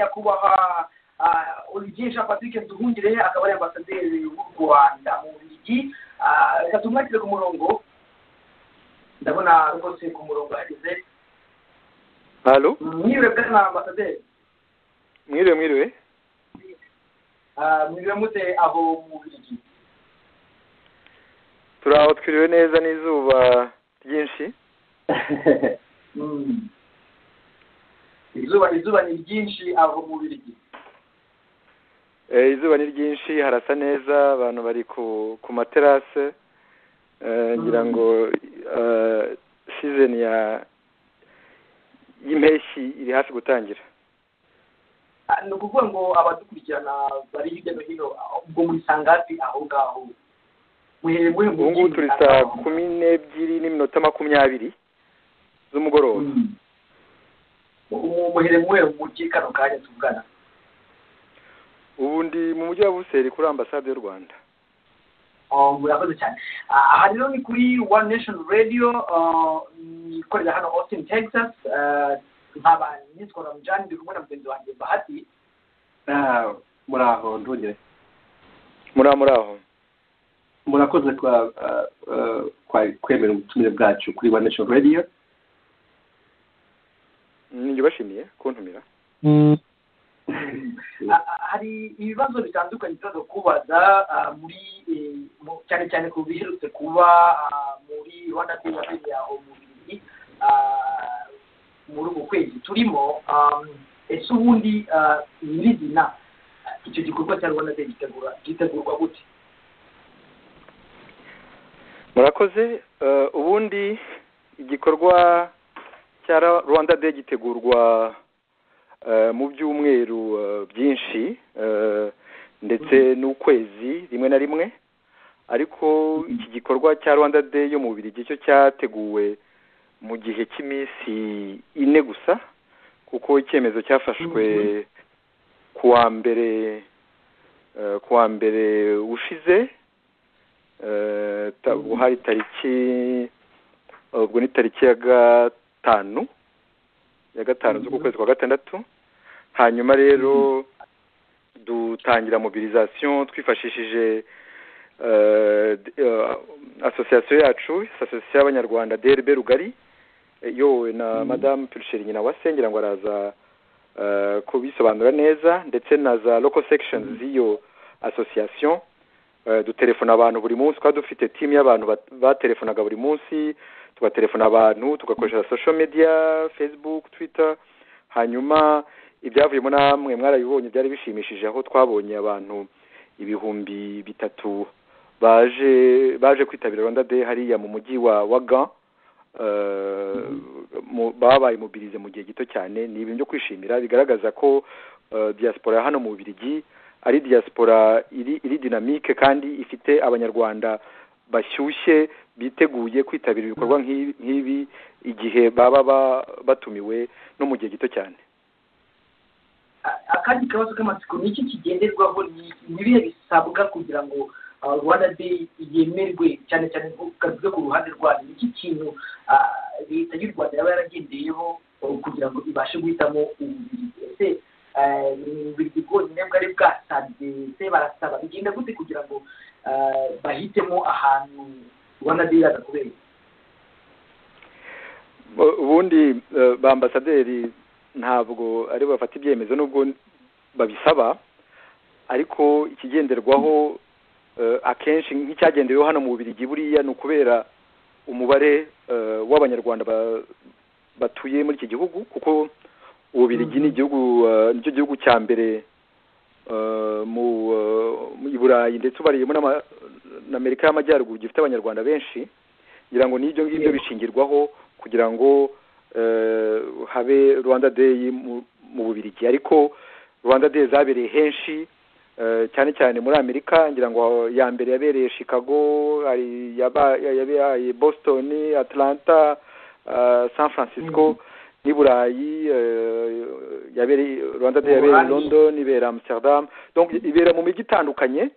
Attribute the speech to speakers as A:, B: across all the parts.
A: nyakubahwa olivier jean patrick duhungire akaba ari ambasaderi w'u rwanda mu bubiligi reka tumwakire ku murongo ndabona rwose ku murongo yageze
B: halo
A: mwiriwe bwana na ambasaderi
B: mwiriwe mwiriwe
A: mwiriwe mute aho mu bubiligi
B: turi aho twiriwe neza n'izuba ryinshi
A: izuba izuba ni ryinshi aho mu bubiligi
B: Eh, izuba ni ryinshi harasa neza abantu bari ku ku materase Eh, ngira ngo eh, season ya y'impeshyi iri hafi gutangira
A: Ah, ni ukuvuga ngo abadukurikirana bari hirya no hino aho- ubwo muri sangapi aho ngaho muhereye muri
B: ubu ngubu turi saa kumi n'ebyiri n'iminota makumyabiri z'umugoroba
A: muhere muwe mugi kano kanya tuvugana
B: ubu ndi mu mujyi wa buseri kuri ambasade y'u rwanda
A: Ah, murakoze cyane Ah, aha rero ni kuri one nation radio ah, ikorera hano austin texas Ah, nkaba nitwa ramjani ndi kumwe na mugenzi wanjye bahati
C: Ah, muraho ntugire
B: muri aho muri aho
C: murakoze kwa ah, ah, kwa- kwemera ubutumire bwacu kuri wa nation radio
B: ninjye ubashimiye kuntumira
A: Ah, ah, hari ibibazo bitandukanye tuza kubaza ah, muri eh, mu- cyane cyane ku biherutse kuba ah, muri rwanda day yabereye aho mu bibiri ah, muri uku kwezi turimo um, ese ubundi ah, nyirizina ah, icyo gikorwa cya rwanda day gitegura gitegurwa gute
B: murakoze eh, ubundi igikorwa cya Ra- rwanda day gitegurwa eh, mu byumweru eh, byinshi eh, ndetse n'ukwezi rimwe na rimwe ariko iki gikorwa cya rwanda day yo mu bubiri cyo cyateguwe mu gihe cy'iminsi ine gusa kuko icyemezo cyafashwe ku wa mbere eh, ku wa mbere ushize eh, ta- ubu hari tariki ubwo ni tariki ya gatanu ya gatanu z'uku kwezi kwa gatandatu hanyuma rero dutangira mobilisation twifashishije eh, d- eh, association yacu association y'abanyarwanda drb rugari eh, yowe na madame pulsheri nyina wa se ngira ngo araza eh, kubisobanura neza ndetse na za local sections z'iyo association Eh, dutelefona abantu buri munsi twari dufite timu y'abantu bat- batelefonaga buri munsi tugatelefona abantu tugakoresha social media facebook twitter hanyuma ibyavuyemo namwe mwarabibonye byari bishimishije aho twabonye abantu ibihumbi bitatu baje baje kwitabira rwanda day hariya mu mujyi wa waga babaye mobirize mu gihe gito cyane ni ibintu byo kwishimira bigaragaza ko eh, diaspora hano mu bubirigi ari diaspora iri iri dinamike kandi ifite abanyarwanda bashyushye biteguye kwitabira ibikorwa nk'ibi- nk'ibi igihe baba ba- batumiwe no mu gihe gito cyane
A: Ah, akandi kabazo k'amatsiko ni iki kigenderwaho ni ni ibihe bisabwa kugira ngo ah, rwanda day yemerwe cyane cyane nko kavuze ku ruhande rwanyu ni iki kintu ah, leta y'u rwanda yaba yaragendeyeho oh, kugira ngo ibashe guhitamo ububiligi ese ah, ni ububiligi bwonyine bwari bwasabye ese barasaba bigenda gute kugira ngo ah, bahitemo ahantu rwanda day iraza kubera
B: Bu- ubundi eh, ba ambasaderi ntabwo ari bo bafata ibyemezo nubwo babisaba ariko ikigenderwaho eh, akenshi nk'icyagendeweho hano mu bubirigi buriya ni ukubera umubare eh, w'abanyarwanda ba- batuye muri iki gihugu kuko ububirigi ni igihugu eh, nicyo gihugu cya mbere eh, mu eh, mu- i burayi ndetse ubariyemo n'ama- n'amerika y'amajyaruguru gifite abanyarwanda benshi ngira ngo n'ibyo ngibyo bishingirwaho kugira ngo eh, habe rwanda day mu- mu bubirigi ariko rwanda day zabereye henshi eh, cyane cyane muri amerika ngira ngo ya mbere yabereye chicago hari yaba- yabereye boston atlanta eh, san francisco n'i burayi eh, yabereye rwanda
A: Mu
B: day yabereye i
A: Burayi.
B: london ibera amsterdam donc ibera mu mijyi itandukanye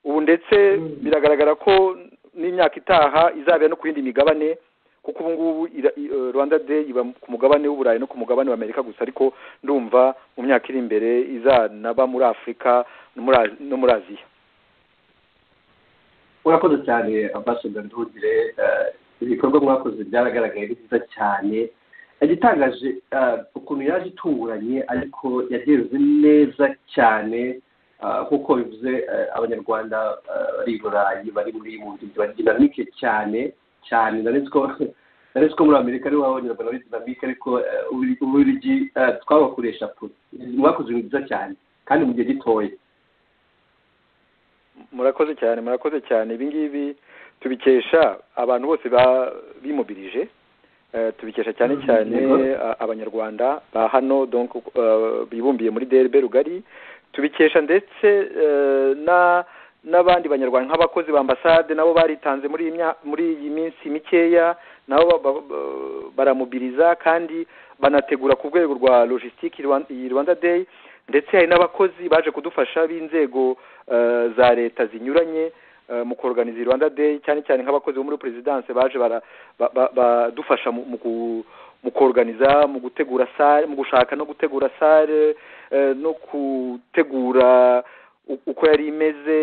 B: ubu ndetse
A: Mm.
B: biragaragara ko n'imyaka itaha izabera no ku yindi migabane kuko ubu ngubu ira- i- eh, rwanda day iba ku mugabane w'uburayi no ku mugabane w'amerika gusa ariko ndumva mu myaka iri imbere izanaba muri afurika no muri Az- no muri aziya
C: murakoze cyane ambasada nduhugire eh, ibikorwa mwakoze byaragaragaye ni byiza cyane igitangaje eh, ukuntu yaje itunguranye ariko yagenze neza cyane eh, nk'uko bivuze eh, abanyarwanda eh, bari i burayi bari muri mu nzu bari dinamike cyane cyane ndetse ko ndetse ko muri amerika ariho abanyarwanda bari dinamike ariko eh, Uburi- uburigi eh, twabakoresha kure mwakoze ibintu byiza cyane kandi mu gihe gitoya
B: murakoze cyane murakoze cyane ibi ngibi tubikesha abantu bose ba- bimubirije Eh, tubikesha cyane
C: Mhm,
B: cyane
C: yego.
B: a- abanyarwanda ba hano donc eh, bibumbiye muri DRB rugari tubikesha ndetse eh, na n'abandi banyarwanda nk'abakozi ba ambasade nabo baritanze muri iyi mya- muri iyi minsi mikeya nabo ba- ba- ba- baramubiriza kandi banategura ku rwego rwa logistique Rwan- iyi Rwanda Day ndetse hari n'abakozi baje kudufasha b'inzego eh, za leta zinyuranye eh, mu kuorganiza Rwanda Day cyane cyane nk'abakozi bo muri presidence baje bara- ba- ba- badufasha mu- mu ku- mu kuorganiza mu gutegura sale mu gushaka no gutegura sale eh, no gutegura u- uko yari imeze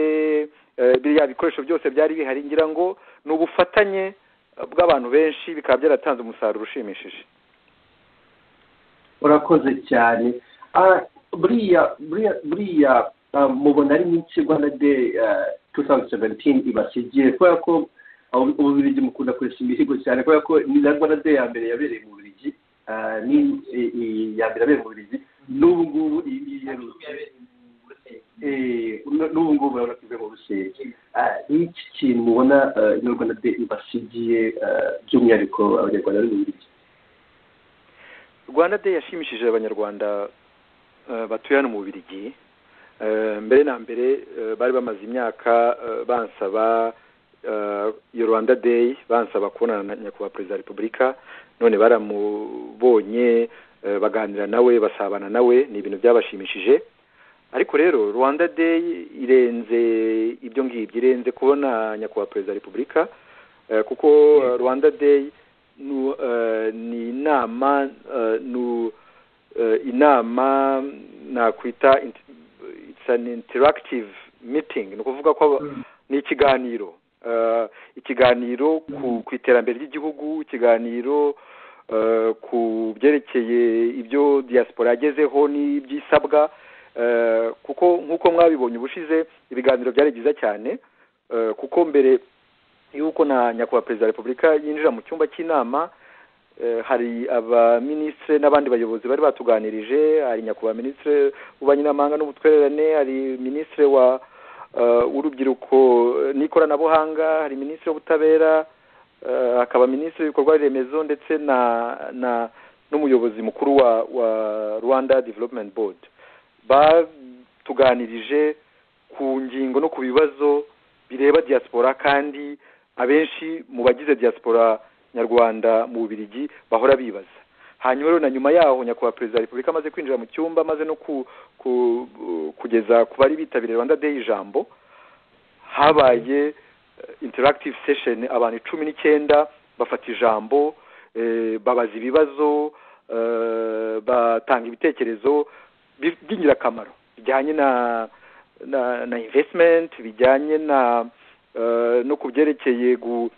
B: eh, biriya bikoresho byose byari bihari ngira ngo ni ubufatanye eh, bw'abantu benshi bikaba byaratanze umusaruro ushimishije
C: urakoze cyane Ah, buriya buriya buriya ah, mubona ari nk'iki rwanda day ah, 2017 ibasigiye kubera ko ah, ubu- ububirigi mukunda kureshya imihigo cyane kubera ko ni na rwanda day ya mbere yabereye mu bubirigi Ah, ni i- i- iya mbere yabereye mu bubirigi n'ubu ngubu iyi ngiyi iherutse Eh, n- n'ubu ngubu urabona ko ivuye mu rusengero Ah, ni iki kintu mubona ah, ni rwanda day ibasigiye ah, by'umwihariko abanyarwanda bari mu bubirigi
B: rwanda day yashimishije abanyarwanda eh, batuye hano mu bubirigi Eh, mbere na mbere eh, bari bamaze imyaka eh, bansaba eh, iyo rwanda day bansaba kubonana na nyakubahwa perezida wa repubulika none baramubonye eh, baganira nawe basabana nawe ni ibintu byabashimishije ariko rero rwanda day irenze ibyo ngibyo irenze kubona nyakubahwa perezida wa repubulika eh, kuko eh, rwanda day nu, eh, ni inama eh, nu, eh, inama nakwita int- it's an interactive meeting ni ukuvuga ko aba- ni ikiganiro Eh, ikiganiro ku, ku iterambere ry'igihugu ikiganiro eh, ku byerekeye ibyo diaspora yagezeho n'ibyisabwa Eh, kuko nk'uko mwabibonye ubushize ibiganiro byari byiza cyane Eh, kuko mbere yuko na nyakubahwa perezida wa repubulika yinjira mu cyumba cy'inama eh, hari abaminisitiri n'abandi bayobozi bari batuganirije hari nyakubahwa minisitiri w'ububanyi n'amahanga n'ubutwererane hari minisitiri wa eh, w'urubyiruko eh, n'ikoranabuhanga hari minisitiri w'ubutabera eh, hakaba minisitiri w'ibikorwa remezo ndetse na na n'umuyobozi mukuru wa wa rwanda development board batuganirije ku ngingo no ku bibazo bireba diaspora kandi abenshi mu bagize diaspora nyarwanda mu bubirigi bahora bibaza hanyuma rero na nyuma yaho nyakubahwa perezida wa repubulika amaze kwinjira mu cyumba amaze no ku, ku, kugeza ku bari bitabiriye rwanda day ijambo habaye eh, interactive session abantu icumi n'icyenda bafata ijambo eh, babaza ibibazo eh, batanga ibitekerezo bi- by'ingirakamaro bijyanye na na, na investment bijyanye na eh, no ku byerekeye gu-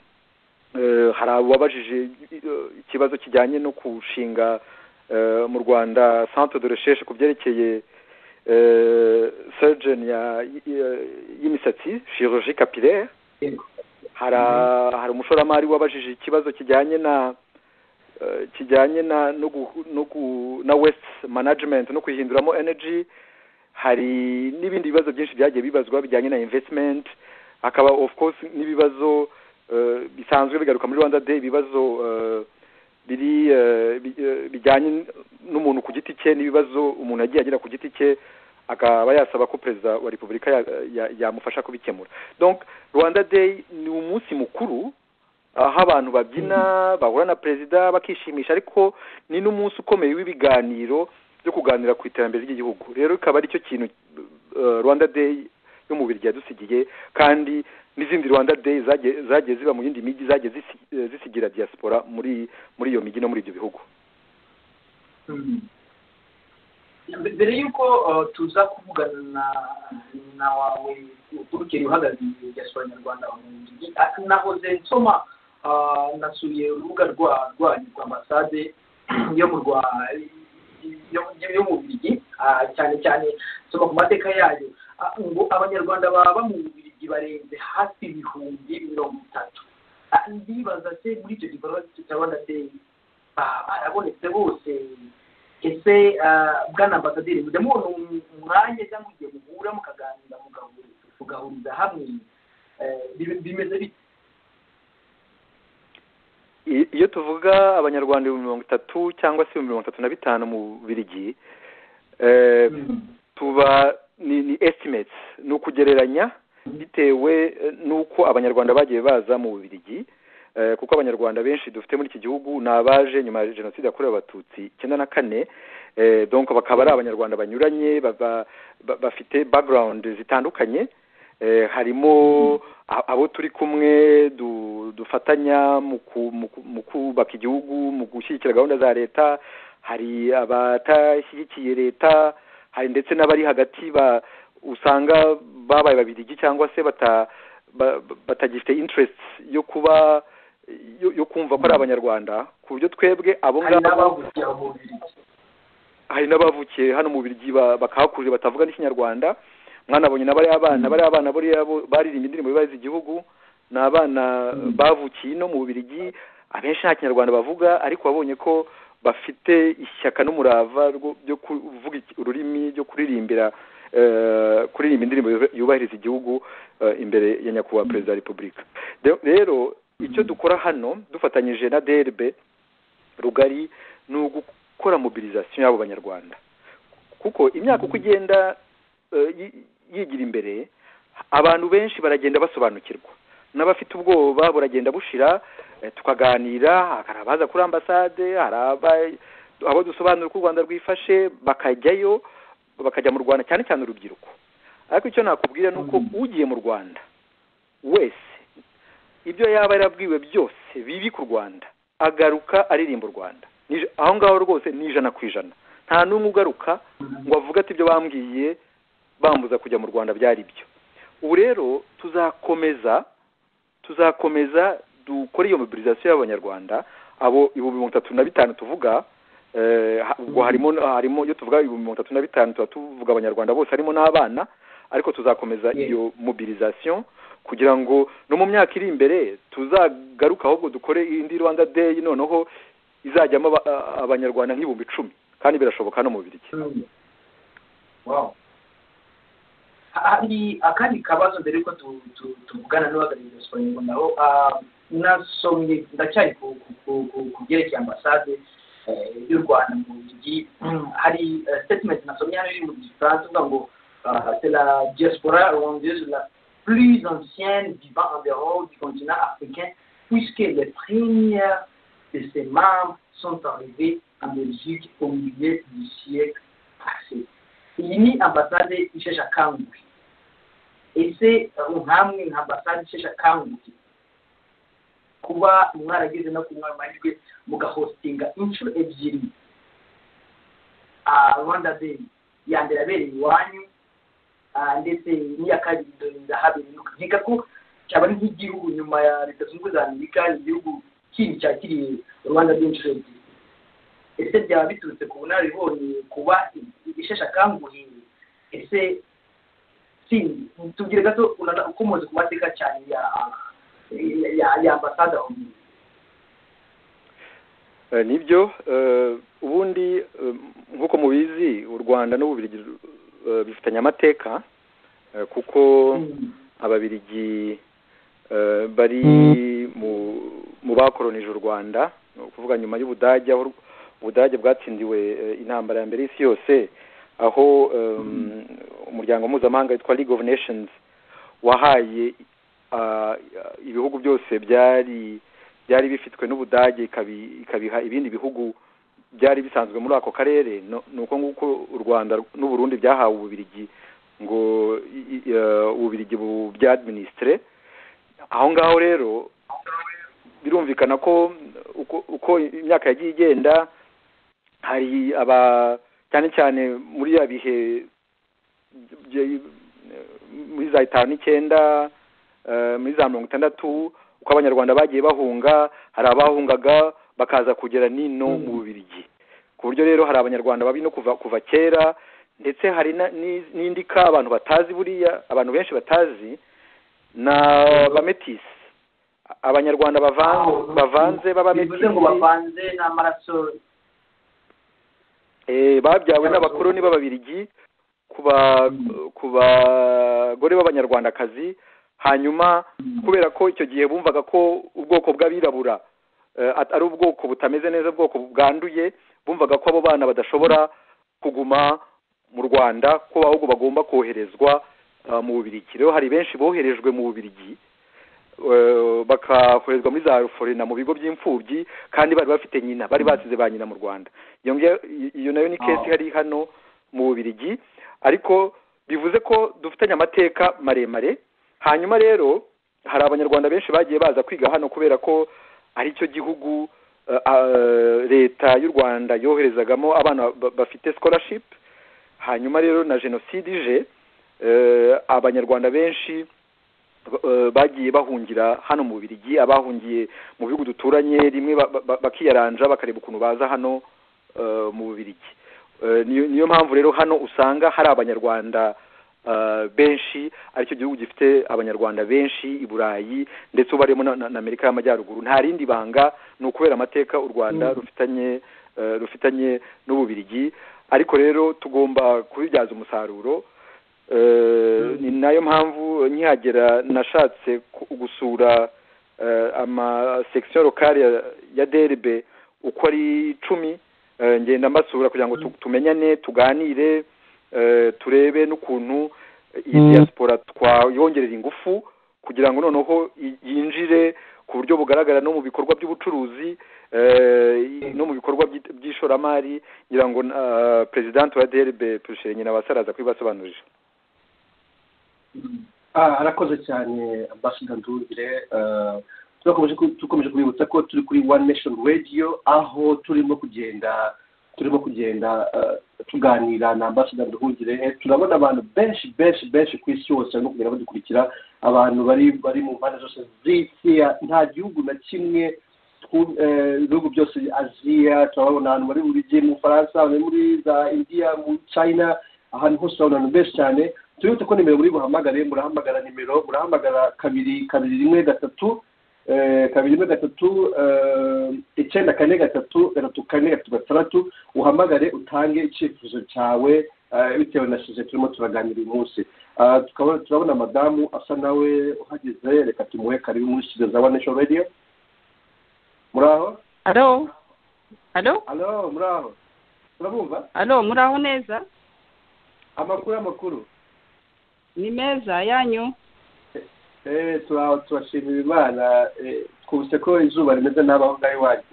B: eh, hari ababajije eh, ikibazo kijyanye no gushinga eh, mu rwanda centre de recherche ku byerekeye eh, surgeon ya y- y'imisatsi chirurgie capillaire
A: Yego.
B: hari hari umushoramari wabajije ikibazo kijyanye na eh, kijyanye na no gu- no gu- na waste management no kuyihinduramo energy hari n'ibindi bibazo byinshi byagiye bibazwa bijyanye na investment hakaba of course n'ibibazo eh, bisanzwe bigaruka muri rwanda day ibibazo eh, biri eh, bi- eh, bijyanye n'umuntu ku giti cye n'ibibazo umuntu yagiye agira ku giti cye akaba yasaba ko perezida wa repubulika ya- ya- yamufasha kubikemura donc rwanda day ni umunsi mukuru aho abantu babyina bahura na perezida bakishimisha ariko ni n'umunsi ukomeye w'ibiganiro byo kuganira ku iterambere ry'igihugu rero ikaba aricyo kintu eh, rwanda day y'umubiri yadusigiye kandi n'izindi rwanda day zagiye zagiye ziba mu yindi mijyi zagiye zisi- eh, zisigira diaspora muri muri iyo mijyi no muri ibyo bihugu
A: Mbe- mbere y'uko uh, tuza kuvugana na na wawe urukeri uhagarariye diaspora nyarwanda mu ngigi nahoze nsoma uh, nasuye urubuga rwa rwanyu rwa ambasade yo mu rwa yo- yo- yo mu Bubiligi ah, cyane cyane nsoma ku mateka yayo ah, ngo abanyarwanda baba mu Bubiligi barenze hafi ibihumbi mirongo itatu Ah, ndibaza se muri icyo gikorwa cya rwanda day ba- barabonetse bose ese ah, bwana ambasaderi mujya mubona um- umwanya cyangwa igihe muhura mukaganira mugahuriza mugahuriza hamwe eh, bime- bimeze bite
B: I- iyo tuvuga abanyarwanda ibihumbi mirongo itatu cyangwa se ibihumbi mirongo itatu na bitanu mu birigi tuba ni, ni estimates ni ukugereranya bitewe eh, n'uko abanyarwanda bagiye baza mu bubirigi eh, kuko abanyarwanda benshi dufite muri iki gihugu ni abaje nyuma ya jenoside yakorewe abatutsi icyenda na kane eh, donc bakaba ari abanyarwanda banyuranye baba- ba- bafite background zitandukanye eh, harimo a- abo turi kumwe du- dufatanya mu ku- mu ku- mu kubaka igihugu mu gushyigikira gahunda za leta hari abatashyigikiye leta hari ndetse n'abari hagati ba usanga babaye babirigi cyangwa se bata ba- ba- batagifite interest yo kuba yo, yo kumva ko ari abanyarwanda ku buryo twebwe abo
A: hari
B: ngabo
A: n'abavukira mu Bubiligi.
B: hari n'abavukiye hano mu birigi bakahakurira batavuga n'ikinyarwanda mwanabonye na bariya abana bariya abana buriya bo baririmba indirimbo yubahiriza igihugu ni abana bavukiye ino mu birigi abenshi nta kinyarwanda bavuga ariko wabonye ko bafite ishyaka n'umurava rwo- byo kuvuga iki- ururimi ryo kuririmbira eh, kuririmba indirimbo yub- yubahiriza igihugu eh, imbere ya nyakubahwa perezida wa repubulika De- rero icyo dukora hano dufatanyije na drb rugari ni ugukora mobilisation y'abo banyarwanda kuko imyaka uko igenda eh, yi- yigira imbere abantu benshi baragenda basobanukirwa n'abafite ubwoba buragenda bushira eh, tukaganira hari abaza kuri ambasade hari aba- abo dusobanura uko u rwanda rwifashe bakajyayo bakajya mu rwanda cyane cyane urubyiruko ariko icyo nakubwira ni uko ugiye mu rwanda wese ibyo yaba yarabwiwe byose bibi ku rwanda agaruka aririmba u rwanda Ni- aho ngaho rwose ni ijana ku ijana nta n'umwe ugaruka ngo avuga ati ibyo bambwiye bambuza kujya mu rwanda byari byo ubu rero tuzakomeza tuzakomeza dukore iyo mobilisation y'abanyarwanda abo ibihumbi mirongo itatu na bitanu tuvuga eh, ha- ubwo harimo harimo iyo tuvuga ibihumbi mirongo itatu na bitanu tuba tuvuga abanyarwanda bose harimo n'abana ariko tuzakomeza
A: Yes.
B: iyo mobilisation kugira ngo no mu myaka iri imbere tuzagaruka ahubwo dukore indi rwanda day noneho izajyamo aba- a- abanyarwanda nk'ibihumbi icumi kandi birashoboka hano mu biriki
A: Wow. hari akandi kabazo mbere yuko tu- tu- tuvugana n'uhagarariye diaspora nyarwanda aho ah, nasomye ndacyari ku- ku- ku- ku- ku byerekeye ambasade eh, y'u rwanda mu bubiligi Mm, hari eh, statement nasomye hano iri mu gifaransa ivuga ngo ah, c'est la diaspora rwandaise la plus ancienne vivant en dehors du continent africain puisque les premières de ses membres sont arrivées en Belgique au milieu du siècle passé iyi ni ambasade isheshe akanguhe ese eh, nkamwe nka ambasade isheshe akanguhe kuba mwarageze no kunywa amahirwe mugahostinga inshuro ebyiri ah, rwanda day ya mbere yabereye iwanyu ah, ndetse n'iya kabiri ndonda habereye iwanyu. nkeka ko cyaba ari nk'igihugu nyuma ya leta zunze ubumwe za amerika igihugu kindi cyakiriye rwanda day inshuro ebyiri ese byaba biturutse ku bunararibonye kuba isheshakanguhe ese sindi tubwire gato unana- ukomoze ku mateka cyane ya ya- ya ya ambasade aho
B: Eh, nibyo eh, ubundi eh, nk'uko mubizi u rwanda n'ububirigi eh, bifitanye amateka eh, kuko
A: Mm.
B: ababirigi eh, bari mu mu bakoronije u rwanda ni ukuvuga nyuma y'ubudage aho u- ubudage bwatsindiwe eh, intambara ya mbere y'isi yose aho eh, umuryango mpuzamahanga witwa league of nations wahaye ah, ibihugu byose byari byari bifitwe n'ubudage ikabi- ikabiha ibindi bihugu byari bisanzwe muri ako karere no- ni uko nguko u rwanda n'uburundi byahawe ububirigi ngo i- i- eh, ububirigi bu- bya administre aho ngaho rero birumvikana ko uko- uko imyaka yagiye igenda hari aba cyane cyane muri ya bihe bye- muri za itanu n'icyenda eh, muri za mirongo itandatu uko abanyarwanda bagiye bahunga hari abahungaga bakaza kugera nino mu bubirigi ku buryo rero hari abanyarwanda babi no kuva kuva kera ndetse hari na- ni- n'indi ka abantu batazi buriya abantu benshi batazi na bametisi abanyarwanda bavanze bavanze
A: bivuze ngo
B: b'abametisi
A: bavanze n'amaraso
B: Eh, babyawe n'abakoloni b'ababirigi ku ba- ku bagore b'abanyarwandakazi hanyuma kubera ko icyo gihe bumvaga ko ubwoko bw'abirabura eh, at- ari ubwoko butameze neza ubwoko bwanduye bumvaga ko abo bana badashobora kuguma mu rwanda ko ahubwo bagomba koherezwa ah, mu bubirigi rero hari benshi boherejwe mu bubirigi eh, bakakorezwa muri za forena mu bigo by'imfubyi kandi bari bafite nyina bari basize ba nyina mu rwanda iyo ngiyo- iyo nayo ni kesi hari hano mu bubirigi ariko bivuze ko dufitanye amateka maremare hanyuma rero hari abanyarwanda benshi bagiye baza kwiga hano kubera ko ari cyo gihugu eh, eh, leta y'u rwanda yoherezagamo abana ba- bafite scholarship hanyuma rero na jenoside ije eh, abanyarwanda benshi eh, bagiye bahungira hano mu bubirigi abahungiye mu bihugu duturanye rimwe ba- ba- ba- bakiyaranja bakareba ukuntu baza hano eh, mu bubirigi Eh, niyo niyo mpamvu rero hano usanga hari abanyarwanda eh, benshi aricyo gihugu gifite abanyarwanda benshi i burayi ndetse ubu barimo na na amerika y'amajyaruguru nta rindi banga ni ukubera amateka u rwanda rufitanye eh, rufitanye n'ububirigi ariko rero tugomba kubibyaza umusaruro Eh, ni nayo mpamvu nkihagera nashatse ku- gusura eh, ama section locale ya- ya derbe uko ari icumi eh, ngenda mbasura kugira ngo tu- tumenyane tuganire eh, turebe n'ukuntu iyi
D: Mm.
B: diaspora twayongerera ingufu kugira ngo noneho y- yinjire ku buryo bugaragara no mu bikorwa by'ubucuruzi eh, no mu bikorwa by'it- by'ishoramari ngira ngo eh, president wa DRB Pushere nyina basaraza kubibasobanurira
C: Ah, arakoze cyane ambasada ndungire Ah, turakomeje ku- dukomeje kubibutsa ko turi kuri one nation radio aho turimo kugenda turimo kugenda ah, tuganira na ambasada nduhungire turabona abantu benshi benshi benshi ku isi yose barimo kugenda badukurikira abantu bari bari mu mpande zose z'isi nta gihugu na kimwe twu- eh, ibihugu byose aziya turabona abantu bari buri gihe mu faransa bari muri za indiya mu china ahantu hose urabona abantu benshi cyane turibuke ko nimero muri buhamagare murahamagara nimero murahamagara kabiri kabiri rimwe gatatu eh, kabiri rimwe gatatu eh, icyenda kane gatatu gatatu kane gatatu gatandatu uhamagare utange icyifuzo cyawe eh, bitewe na sujet turimo turaganira uyu munsi Ah, tukabona turabona madamu asa nawe uhageze reka tumuhe karibu muri studio za one nation radio muri aho
E: alo alo
C: alo muri aho turabumva
E: alo muraho neza
C: amakuru amakuru
E: ni meza yanyu
C: Eh, tura- turashimira imana eh, twumvise ko izuba rimeze n'abaho ngaho iwanyu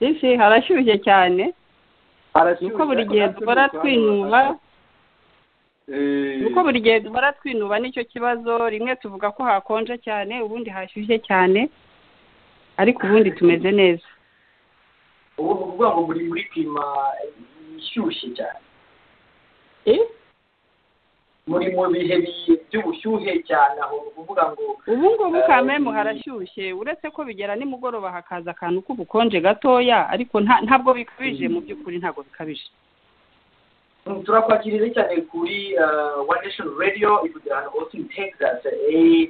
E: isi harashyushye cyane
C: Arashyushye,
E: nuko buri gihe
C: natwe
E: duhora
C: ntitwabona.
E: twinuba
C: Eh,
E: nuko buri gihe duhora twinuba nicyo kibazo rimwe tuvuga ko hakonje cyane ubundi hashyushye cyane ariko ubundi tumeze neza
A: ubu ni ukuvuga ngo muri muri klima ishyushye cyane
E: Eh?
A: muri mu bihe bi- by'ubushyuhe cyane aho ni ukuvuga ngo
E: ubu ngubu kamemu harashyushye uretse ko bigera nimugoroba hakaza akantu k'ubukonje gatoya ariko nta- ntabwo bikabije mu by'ukuri ntabwo bikabije
A: Mm, turakwakirije cyane kuri eh, one nation radio ivugira hano austin texas Eh,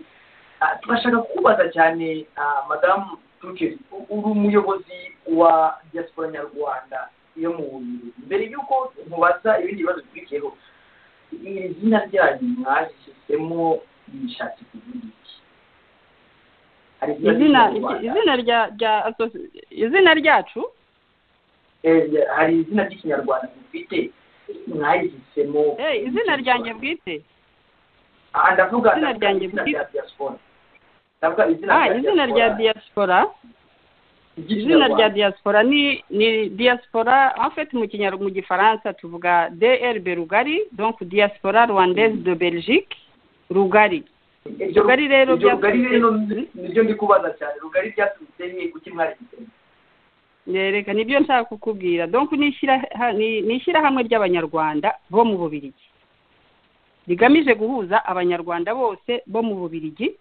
A: ah, turashaka kukubaza cyane ah, madamu dukeri u- uri umuyobozi wa diaspora nyarwanda yo mu bubiri mbere y'uko mubaza ibindi bibazo bikurikiyeho iri zina ryanyu mwarishyizemo bishatse kuvuga iki Hari
E: izina
A: ry'ikinyarwanda.
E: izina rya rya asosi- izina ryacu
A: Eh, hari izina ry'ikinyarwanda mufite mwarishyizemo
E: Eh, izina ryanjye bwite
A: aha ndavuga
E: Izina
A: ndavuga
E: ryanjye
A: izina
E: bwite.
A: rya diaspora ndavuga izina
E: ah izina rya diaspora izina rya diaspora ni ni diaspora afite mu kinyar mu gifaransa tuvuga dr berugari donc diaspora rwandaise de belgique rugari rugari rero
A: ibyo rugari
E: byaturutse-
A: rero nibyo ndi kubaza cyane rugari byaturutse he kuki mwari
E: nereka nibyo nshaka kukubwira donc ni ishyiraha- ni ni ishyirahamwe ry'abanyarwanda bo mu bubirigi rigamije guhuza abanyarwanda bose bo mu bubirigi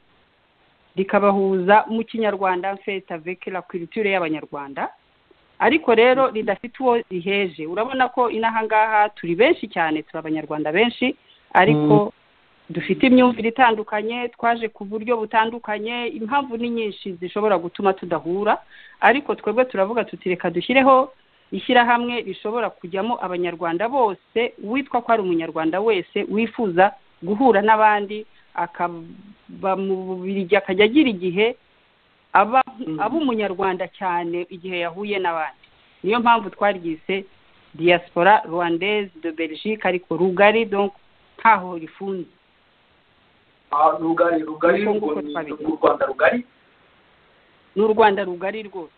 E: rikabahuza mu kinyarwanda fete avec la culture y'abanyarwanda ariko rero ridafite uwo riheje urabona ko inaha ngaha turi benshi cyane turi abanyarwanda benshi ariko dufite imyumvire itandukanye twaje ku buryo butandukanye impamvu ni nyinshi zishobora gutuma tudahura ariko twebwe turavuga tuti reka dushyireho ishyirahamwe rishobora kujyamo abanyarwanda bose witwa ko ari umunyarwanda wese wifuza guhura n'abandi akaba mu bubirigi akajya agira igihe aba aba umunyarwanda cyane igihe yahuye n'abandi niyo mpamvu twaryise diaspora rwandaise de belgique ariko rugari donc ntaho rifunze
A: Ah, rugari rugari
E: Nuko nguko
A: ngo ni
E: twabigeze.
A: u rwanda rugari
E: ni u rwanda rugari rwose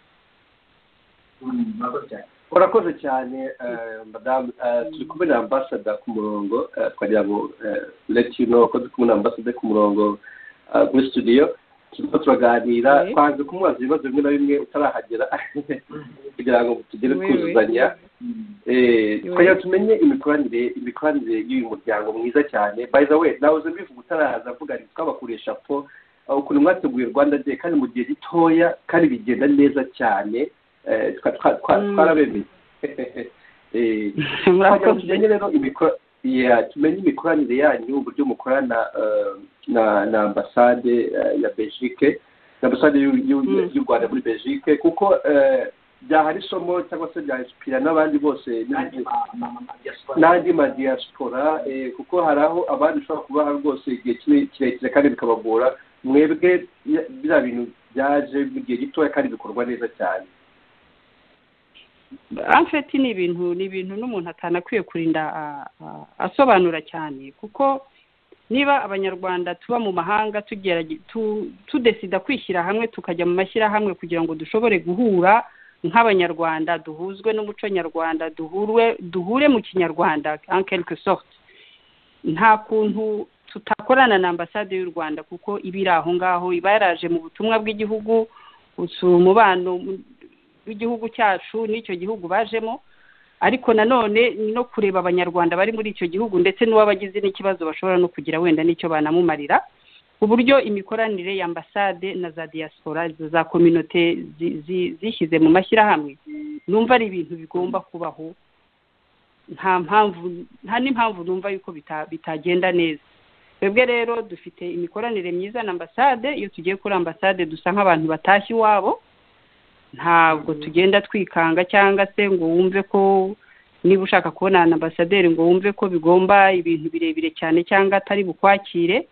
A: Mm, murakoze cyane
C: urakoze cyane eh, madamu Eh, turi kumwe na ambasada ku murongo eh, twagira ngo eh, let you know ko turi kumwe na ambasada ku murongo eh, muri studio turimo turaganira
E: Oui.
C: twanze kumubaza ibibazo bimwe na bimwe utarahagera kugira ngo tugere
E: Oui, oui.
C: kuzuzanya
A: Mm.
C: Eh,
E: Oui.
C: kugira ngo tumenye imikoranire imikoranire y'uyu muryango mwiza cyane by the way nawe uzi mbivuga utaraza avuga ati twabakoresha po eh, ukuntu mwateguye rwanda day kandi mu gihe gitoya kandi bigenda neza cyane eh, twa- twa- twa-
E: Mm.
C: twarabemeye Eh, kugira ngo
E: murakoze
C: tumenye rero imiko- yeah, tumenye imikoranire yanyu uburyo mukorana eh, na na ambasade eh, ya belgique na ambasade y'u- y'u-
E: Mm.
C: y'u rwanda muri belgique kuko eh, byahari isomo cyangwa se byahisipira n'abandi bose
A: Nandi ma- ma- ma- ma- diaspora.
C: n'andi madiyasipora kuko hari aho abandi ushobora kubaha rwose igihe kire- kirekire kandi bikabagora mwebwe ya- biriya bintu byaje mu gihe gitoya kandi bikorwa neza cyane
E: amfeti ni ibintu ni ibintu n'umuntu atanakwiye kurinda a- a- asobanura cyane kuko niba abanyarwanda tuba mu mahanga tugerage- tu- tudesida kwishyira hamwe tukajya mu mashyirahamwe kugira ngo dushobore guhura nk'abanyarwanda duhuzwe n'umuco nyarwanda duhurwe duhure mu kinyarwanda en quelque sorte nta kuntu tutakorana na ambasade y'u rwanda kuko iba iri aho ngaho iba yaraje mu butumwa bw'igihugu usura umubano w'igihugu cyacu n'icyo gihugu bajemo ariko nanone ni no kureba abanyarwanda bari muri icyo gihugu ndetse n'uwabagize n'ikibazo bashobora no kugira wenda n'icyo banamumarira ku buryo imikoranire ya ambasade na za diaspora za kominote zi- zi- zishyize mu mashyirahamwe numva ari ibintu bigomba kubaho nta mpamvu nta n'impamvu numva yuko bita- bitagenda neza twebwe rero dufite imikoranire myiza na ambasade iyo tugiye kuri ambasade dusa nk'abantu batashye iwabo ntabwo tugenda twikanga cyangwa se ngo wumve ko niba ushaka kubona na ambasaderi ngo wumve ko bigomba ibintu birebire cyane cyangwa atari bukwakire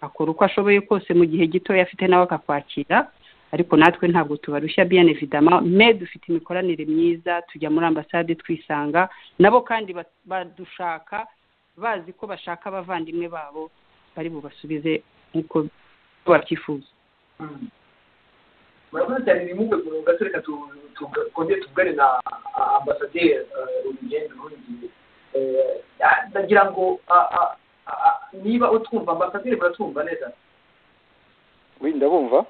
E: akora uko ashoboye kose mu gihe gitoya afite nawe akakwakira ariko natwe ntabwo tubarushya bien évidemment mais dufite imikoranire myiza tujya muri ambasade twisanga nabo kandi ba- badushaka bazi ko bashaka abavandimwe babo bari bubasubize nk'uko babyifuza
A: Mm. murakoze cyane nimwumve ku gato reka tu- tu- twongere tuvugane na ah, ambasaderi urugendo rundi ndagira ngo ah, ah, ah, niba utwumva ambasaderi muratwumva neza
B: wi ndabumva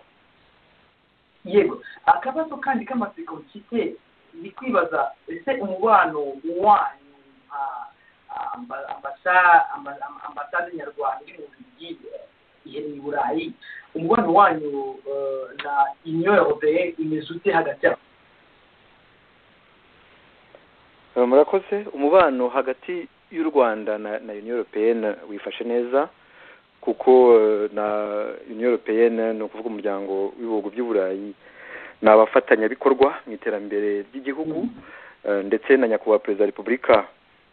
A: yego akabazo kandi k'amaseko mfite ni kwibaza ese umubano wanyu nka amba- ambasa- amba- amba- ambasade nyarwanda iri mu bigi iherereye i burayi umubano wanyu eh, na union européenne imeze ute hagati yabo
B: Eh, murakoze umubano hagati y'u rwanda na na union européenne wifashe neza kuko eh, na union européenne ni ukuvuga umuryango w'ibihugu by'i burayi ni abafatanyabikorwa mu iterambere ry'igihugu Eh, ndetse na nyakubahwa perezida wa repubulika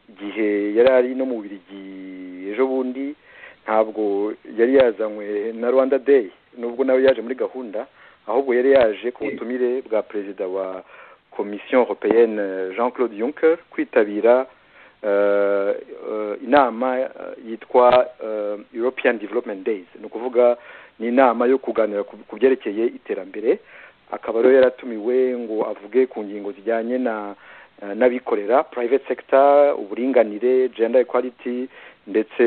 B: igihe yari ari no mu birigi ejo bundi ntabwo yari yazanywe na rwanda day nubwo nawe yaje muri gahunda ahubwo yari yaje ku butumire bwa perezida wa komisiyo européenne jean claude juncker kwitabira eh, eh, inama eh, yitwa eh, european development days ni ukuvuga ni inama yo kuganira ku ku byerekeye iterambere akaba rero yaratumiwe ngo avuge ku ngingo zijyanye na eh, n'abikorera private sector uburinganire gender equality ndetse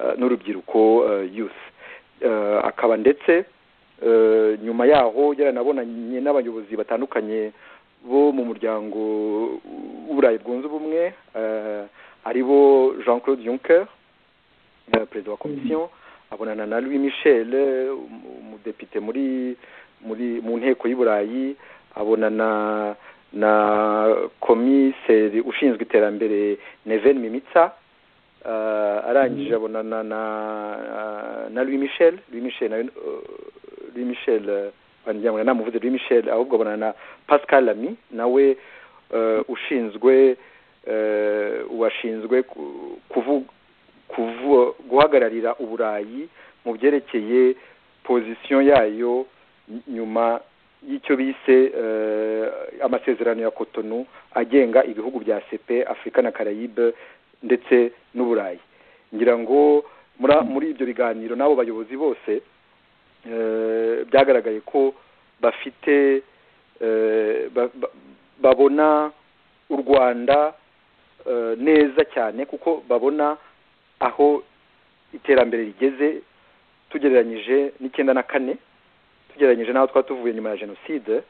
B: eh, n'urubyiruko eh, youth Eh, akaba ndetse eh, nyuma yaho yaranabonanye n'abayobozi batandukanye bo mu muryango w'uburayi bwunze ubumwe eh, ari bo jean claude juncker eh, perezida wa komisiyo abonana na louis michel eh, umu- umudepite muri muri mu nteko y'uburayi abonana na komiseri ushinzwe iterambere neven mimitsa eh, arangije abonana na eh, na louis michel louis michel nawe eh, louis michel eh, wangira ngo namuvuze louis michel ahubwo abonana na pascal lamy nawe eh, ushinzwe eh, uwashinzwe ku- kuvu- kuvu- guhagararira uburayi mu byerekeye pozisiyo yayo ny- nyuma y'icyo bise eh, amasezerano ya Cotonou agenga ibihugu bya CP Afurika na Caraïbe ndetse n'uburayi ngira ngo mura- muri ibyo biganiro n'abo bayobozi bose eh, byagaragaye ko bafite eh, ba- ba- babona u rwanda eh, neza cyane kuko babona aho iterambere rigeze tugereranyije n'icyenda na kane tugereranyije n'aho twaba tuvuye nyuma ya jenoside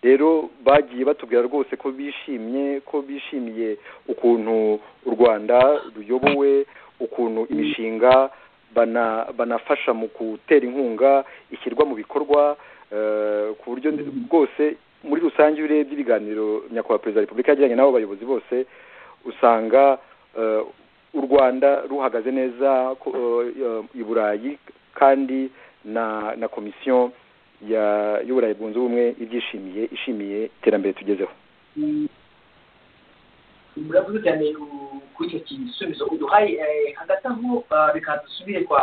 B: rero bagiye batubwira rwose ko bishimye ko bishimiye ukuntu u rwanda ruyobowe ukuntu imishinga bana banafasha mu gutera inkunga ishyirwa mu bikorwa eh, ku buryo ndi- bwose muri rusange iyo urebye ibiganiro nyakubahwa perezida wa repubulika yagiranye n'abo bayobozi bose usanga eh, u rwanda ruhagaze neza ko- eh, i burayi kandi na na komisiyo ya y'uburayi bwunze ubumwe ibyishimiye ishimiye iterambere tugezeho
A: muravuze cyane ku- kuri icyo gisubizo uduhaye eh, hagati aho ah, reka dusubire kwa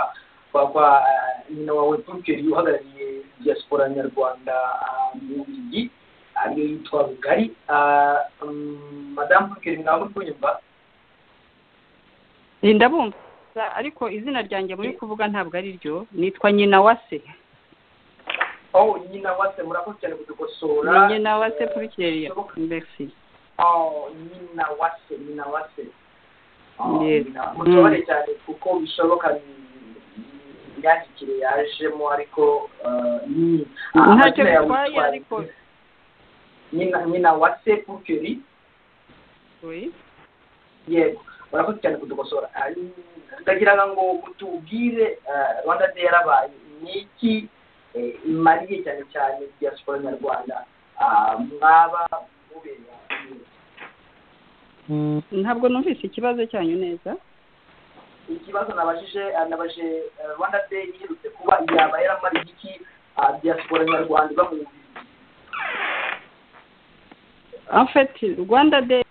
A: kwa kwa ah, nyina wawe Bunkeri uhagarariye diaspora nyarwanda ah, mu Bubiligi ariyo yitwa Rugari Ah, mm, madamu Bunkeri mwaba muri kunyumva
E: Ni ndabumva ariko izina ryanjye muri kuvuga ntabwo ari ryo nitwa nyina wa se
A: aho nyina wase murakoze cyane kudukosora
E: ni nyina wa se kuri kiriya mbese
A: Oh, nyina wase nyina wase Oh,
E: Yes.
A: nyina- mutore cyane kuko bishoboka ni- imyandikire yajemo ariko eh, ni ah,
E: ntacyo
A: amazina yawe
E: bitwaye
A: yitwa-
E: ariko
A: nyina nyina wase pukeri
E: Oui.
A: yego murakoze cyane kudukosora Ah, ndagira ngo utubwire eh, rwanda day yarabaye ni iki eh, imariye cyane cyane diaspora nyarwanda Ah, mwaba mubera
E: ntabwo numvise ikibazo cyanyu neza
A: ikibazo nabajije eh, nabajije eh, rwanda day iherutse kuba yaba yaramara igiki ah, diaspora nyarwanda iba mu Bubiligi.
E: en fait rwanda day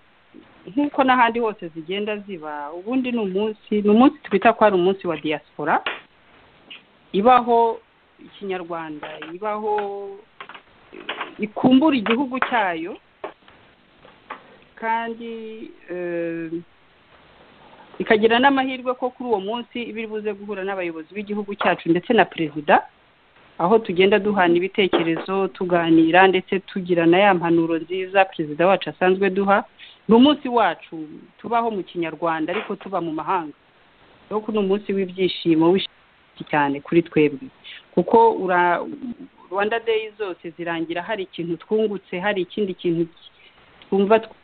E: nk'uko n'ahandi hose zigenda ziba ubundi ni umunsi ni umunsi twita ko ari umunsi wa diaspora ibaho ikinyarwanda ibaho ikumbura igihugu cyayo kandi eh, ikagira n'amahirwe ko kuri uwo munsi iba iri buze guhura n'abayobozi b'igihugu cyacu ndetse na perezida aho tugenda duhana ibitekerezo tuganira ndetse tugira na ya mpanuro nziza perezida wacu asanzwe duha ni umunsi wacu tubaho mu kinyarwanda ariko tuba mu mahanga rero ko ni umunsi w'ibyishimo w'ishyi cyane kuri twebwe kuko ura- rwanda day zose zirangira hari ikintu twungutse hari ikindi kintu twumva twungutse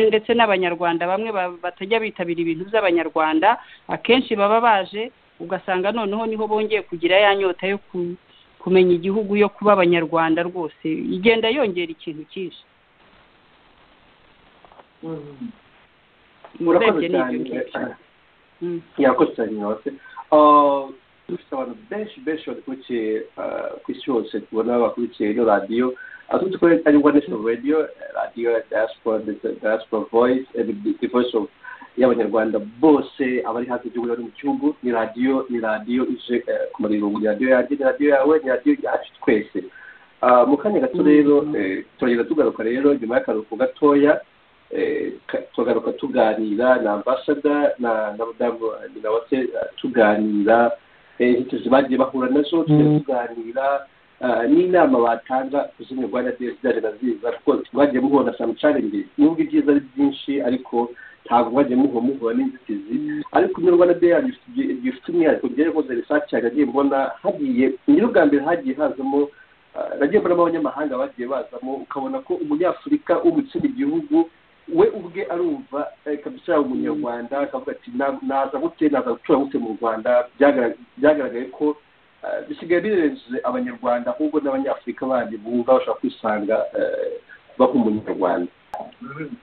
E: ndetse n'abanyarwanda bamwe ba- batajya bitabira ibintu by'abanyarwanda akenshi baba baje ugasanga noneho niho bongeye kugira ya nyota yo ku kumenya igihugu yo kuba abanyarwanda rwose igenda yongera ikintu cyinshi
A: Mhm.
C: murakoze
E: Urebye ni ibyo ngibyo.
C: cyane
E: Mm.
C: yakoze cyane nyose dufite abantu benshi benshi badukurikiye ah, ku isi hose tubona bakurikiye ino radiyo aho dukorera ari rwanda national radio eh, radiyo ya diaspora ndetse diaspora voice eh, the- the voice of y'abanyarwanda bose abari hanze y'igihugu bari mu gihugu ni radiyo ni radiyo ije eh, ku marungu ni radiyo yanjye ni radiyo yawe ni radiyo yacu twese Ah, mu kanya gato rero eh, turagenda tugaruka rero nyuma y'akaruhuko gatoya eh, ka- tukagaruka tuganira na ambasada na na madamu nyina wase eh, tuganira eh, inzitizi bagiye bahura nazo tugenda tuganira ah, n'inama batanga ku zindi rwanda day zizajya naziza kuko mwagiye muhura na samucaringi nubwo ibyiza ari byinshi ariko ntabwo mwagiye muhura muhura n'inzitizi ariko muri rwanda day gifite umwihariko njyewe nkoze risaci yagiye mbona hagiye nyiri ubwa mbere hagiye hazamo ah, nagiye mbonamo abanyamahanga bagiye bazamo ukabona ko umunyafurika w'umukino igihugu we ubwe arumva eh, kabisa yaba umunyarwanda akavuga ati "Na- naza gute naza gutura gute mu rwanda Byagarag- byagaragaye ko eh, bisigaye birenze abanyarwanda ahubwo n'abanyafurika bandi bumva bashobora kwisanga eh, baho umunyarwanda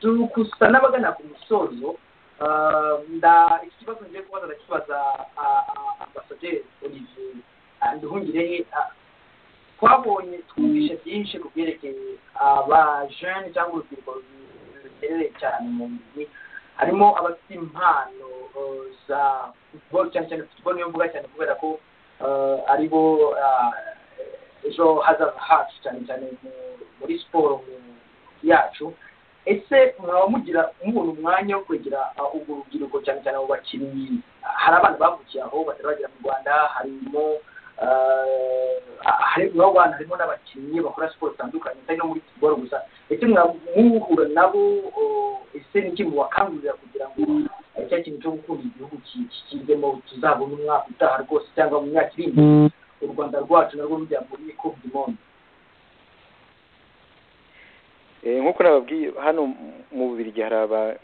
A: dukusa n'abagana ku musozo Ah, nda iki kibazo ngiye kubaza ndakibaza ah, ah, ambasaderi olivier nduhungire twabonye twumvishe byinshi ku byerekeye abajene cyangwa urubyiruko ruherereye cyane mu mujyi harimo abafite impano eh, za futuboro cyane cyane futuboro niyo mvuga cyane kubera ko eh, ari bo ah, ejo hazaza hacu cyane cyane mu- muri siporo mu- yacu ese mwaba mugira mubona umwanya wo kwegera ah, urwo rubyiruko cyane cyane abo bakinnyi hari abana bavukiye aho batari bagera mu rwanda harimo eh, hari mu rwanda harimo n'abakinnyi bakora siporo zitandukanye atari no muri siporo gusa ese mwa- muhura nabo oh, ese ni iki mubakangurira kugira ngo eh, cya kintu cyo gukunda igihugu ki- ki- kijyemo tuzabona umwaka utaha rwose cyangwa mu myaka iri imbere u rwanda rwacu narwo rujya muri kundi monde
B: Eh, nk'uko nababwiye hano mu bubirigi hari aba-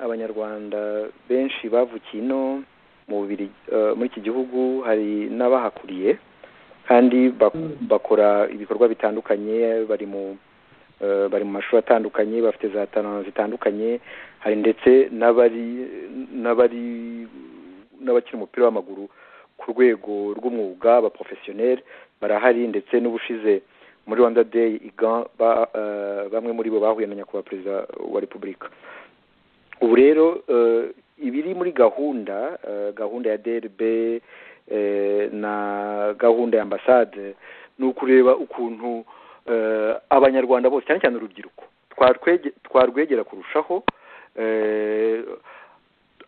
B: abanyarwanda benshi bavukiye ino mu Bubirigi, eh, muri iki gihugu hari n'abahakuriye kandi bak- bakora ibikorwa bitandukanye bari mu eh, bari mu mashuri atandukanye bafite za talent zitandukanye hari ndetse n'abari n'abari n'abakina umupira w'amaguru ku rwego rw'umwuga abaprofesiyoneri barahari ndetse n'ubushize muri rwanda day igan ba, eh, bamwe muri bo bahuye na nyakubahwa perezida wa repubulika ubu rero eh, ibiri muri gahunda eh, gahunda ya drb eh, na gahunda ya ambasade ni ukureba ukuntu eh, abanyarwanda bose cyane cyane urubyiruko twarwege- twarwegera kurushaho eh,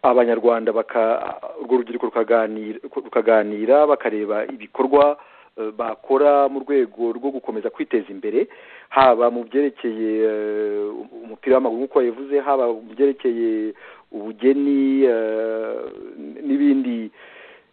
B: abanyarwanda baka urwo rubyiruko rukaganira rukaganira bakareba ibikorwa eh, bakora mu rwego rwo gukomeza kwiteza imbere haba mu byerekeye eh, umupira w'amaguru nk'uko yavuze haba mu byerekeye ubugeni eh, n'ibindi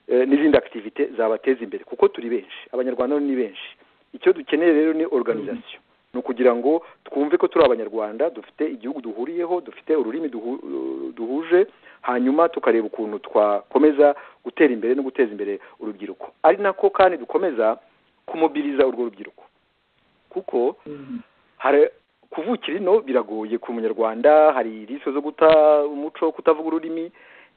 B: eh, n'izindi activite zabateza imbere kuko turi benshi abanyarwanda ni benshi icyo dukeneye rero ni organisation ni ukugira ngo twumve ko turi abanyarwanda dufite igihugu duhuriyeho dufite ururimi duhu- duhuje hanyuma tukareba ukuntu twakomeza gutera imbere no guteza imbere urubyiruko ari nako kandi dukomeza kumobiriza urwo rubyiruko kuko hari kuvukira ino biragoye ku munyarwanda hari risiko zo guta umuco kutavuga ururimi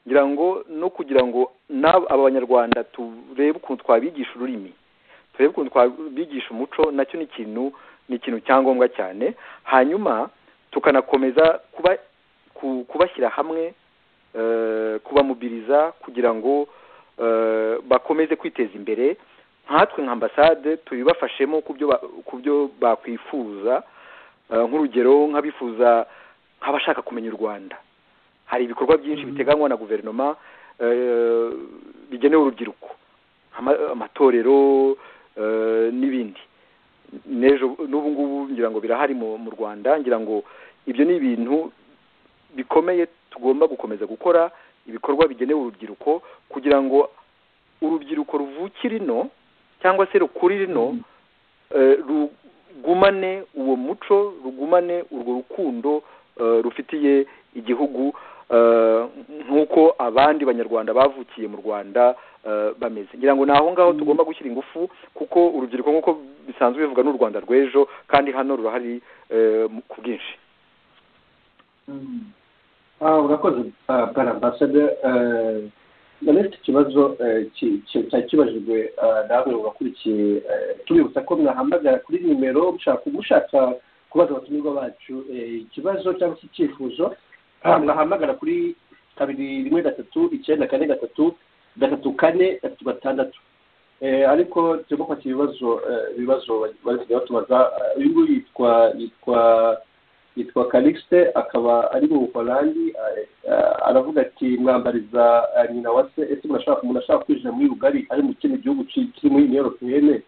B: ngira ngo no kugira ngo n'aba aba banyarwanda turebe ukuntu twabigisha ururimi turebe ukuntu twabigisha umuco nacyo ni ikintu ni ikintu cyangombwa cyane hanyuma tukanakomeza kuba ku- kubashyira hamwe eh, kubamubiriza kugira ngo eh, bakomeze kwiteza imbere nkatwe nka ambasade tubibafashemo ku byo ba- ku byo bakwifuza Eh, nk'urugero nk'abifuza nk'abashaka kumenya u rwanda hari ibikorwa byinshi biteganywa na guverinoma eh, bigenewe urubyiruko Ama- amatorero eh, n'ibindi n'ejo n'ubu ngubu ngira ngo birahari mu mu rwanda ngira ngo ibyo ni ibintu bikomeye tugomba gukomeza gukora ibikorwa bigenewe urubyiruko kugira ngo urubyiruko ruvukire ino cyangwa se rukurire ino eh, rugumane uwo muco rugumane urwo rukundo eh, rufitiye igihugu eh, nk'uko abandi banyarwanda bavukiye mu rwanda eh, bameze ngira ngo ni aho ngaho tugomba gushyira ingufu kuko urubyiruko nk'uko bisanzwe bivuga ni u rwanda rw'ejo kandi hano rurahari eh, mu- ku bwinshi
C: Ah, urakoze ah, bwana ambasada na n'ufite ikibazo eh, ki- ki- cyari kibajijwe ah, namwe mubakurikiye eh, tubibutsa ko mwahamagara kuri nimero mushaka mushaka kubaza abatumirwa bacu eh, ikibazo cyangwa se icyifuzo ah, mwahamagara kuri kabiri rimwe gatatu icyenda kane gatatu gatatu kane gatatu gatandatu Eh, ariko turimo kwakira ibibazo eh, ibibazo bari kujya batubaza Ah, uyu nguyu yitwa yitwa yitwa Calixte akaba ari mu Buholandi eh, eh, aravuga ati mwambariza eh, nyina wa se ese murashaka umuntu ashaka kwinjira muri Ugari ari mu kindi gihugu ki- kiri muri Union Européenne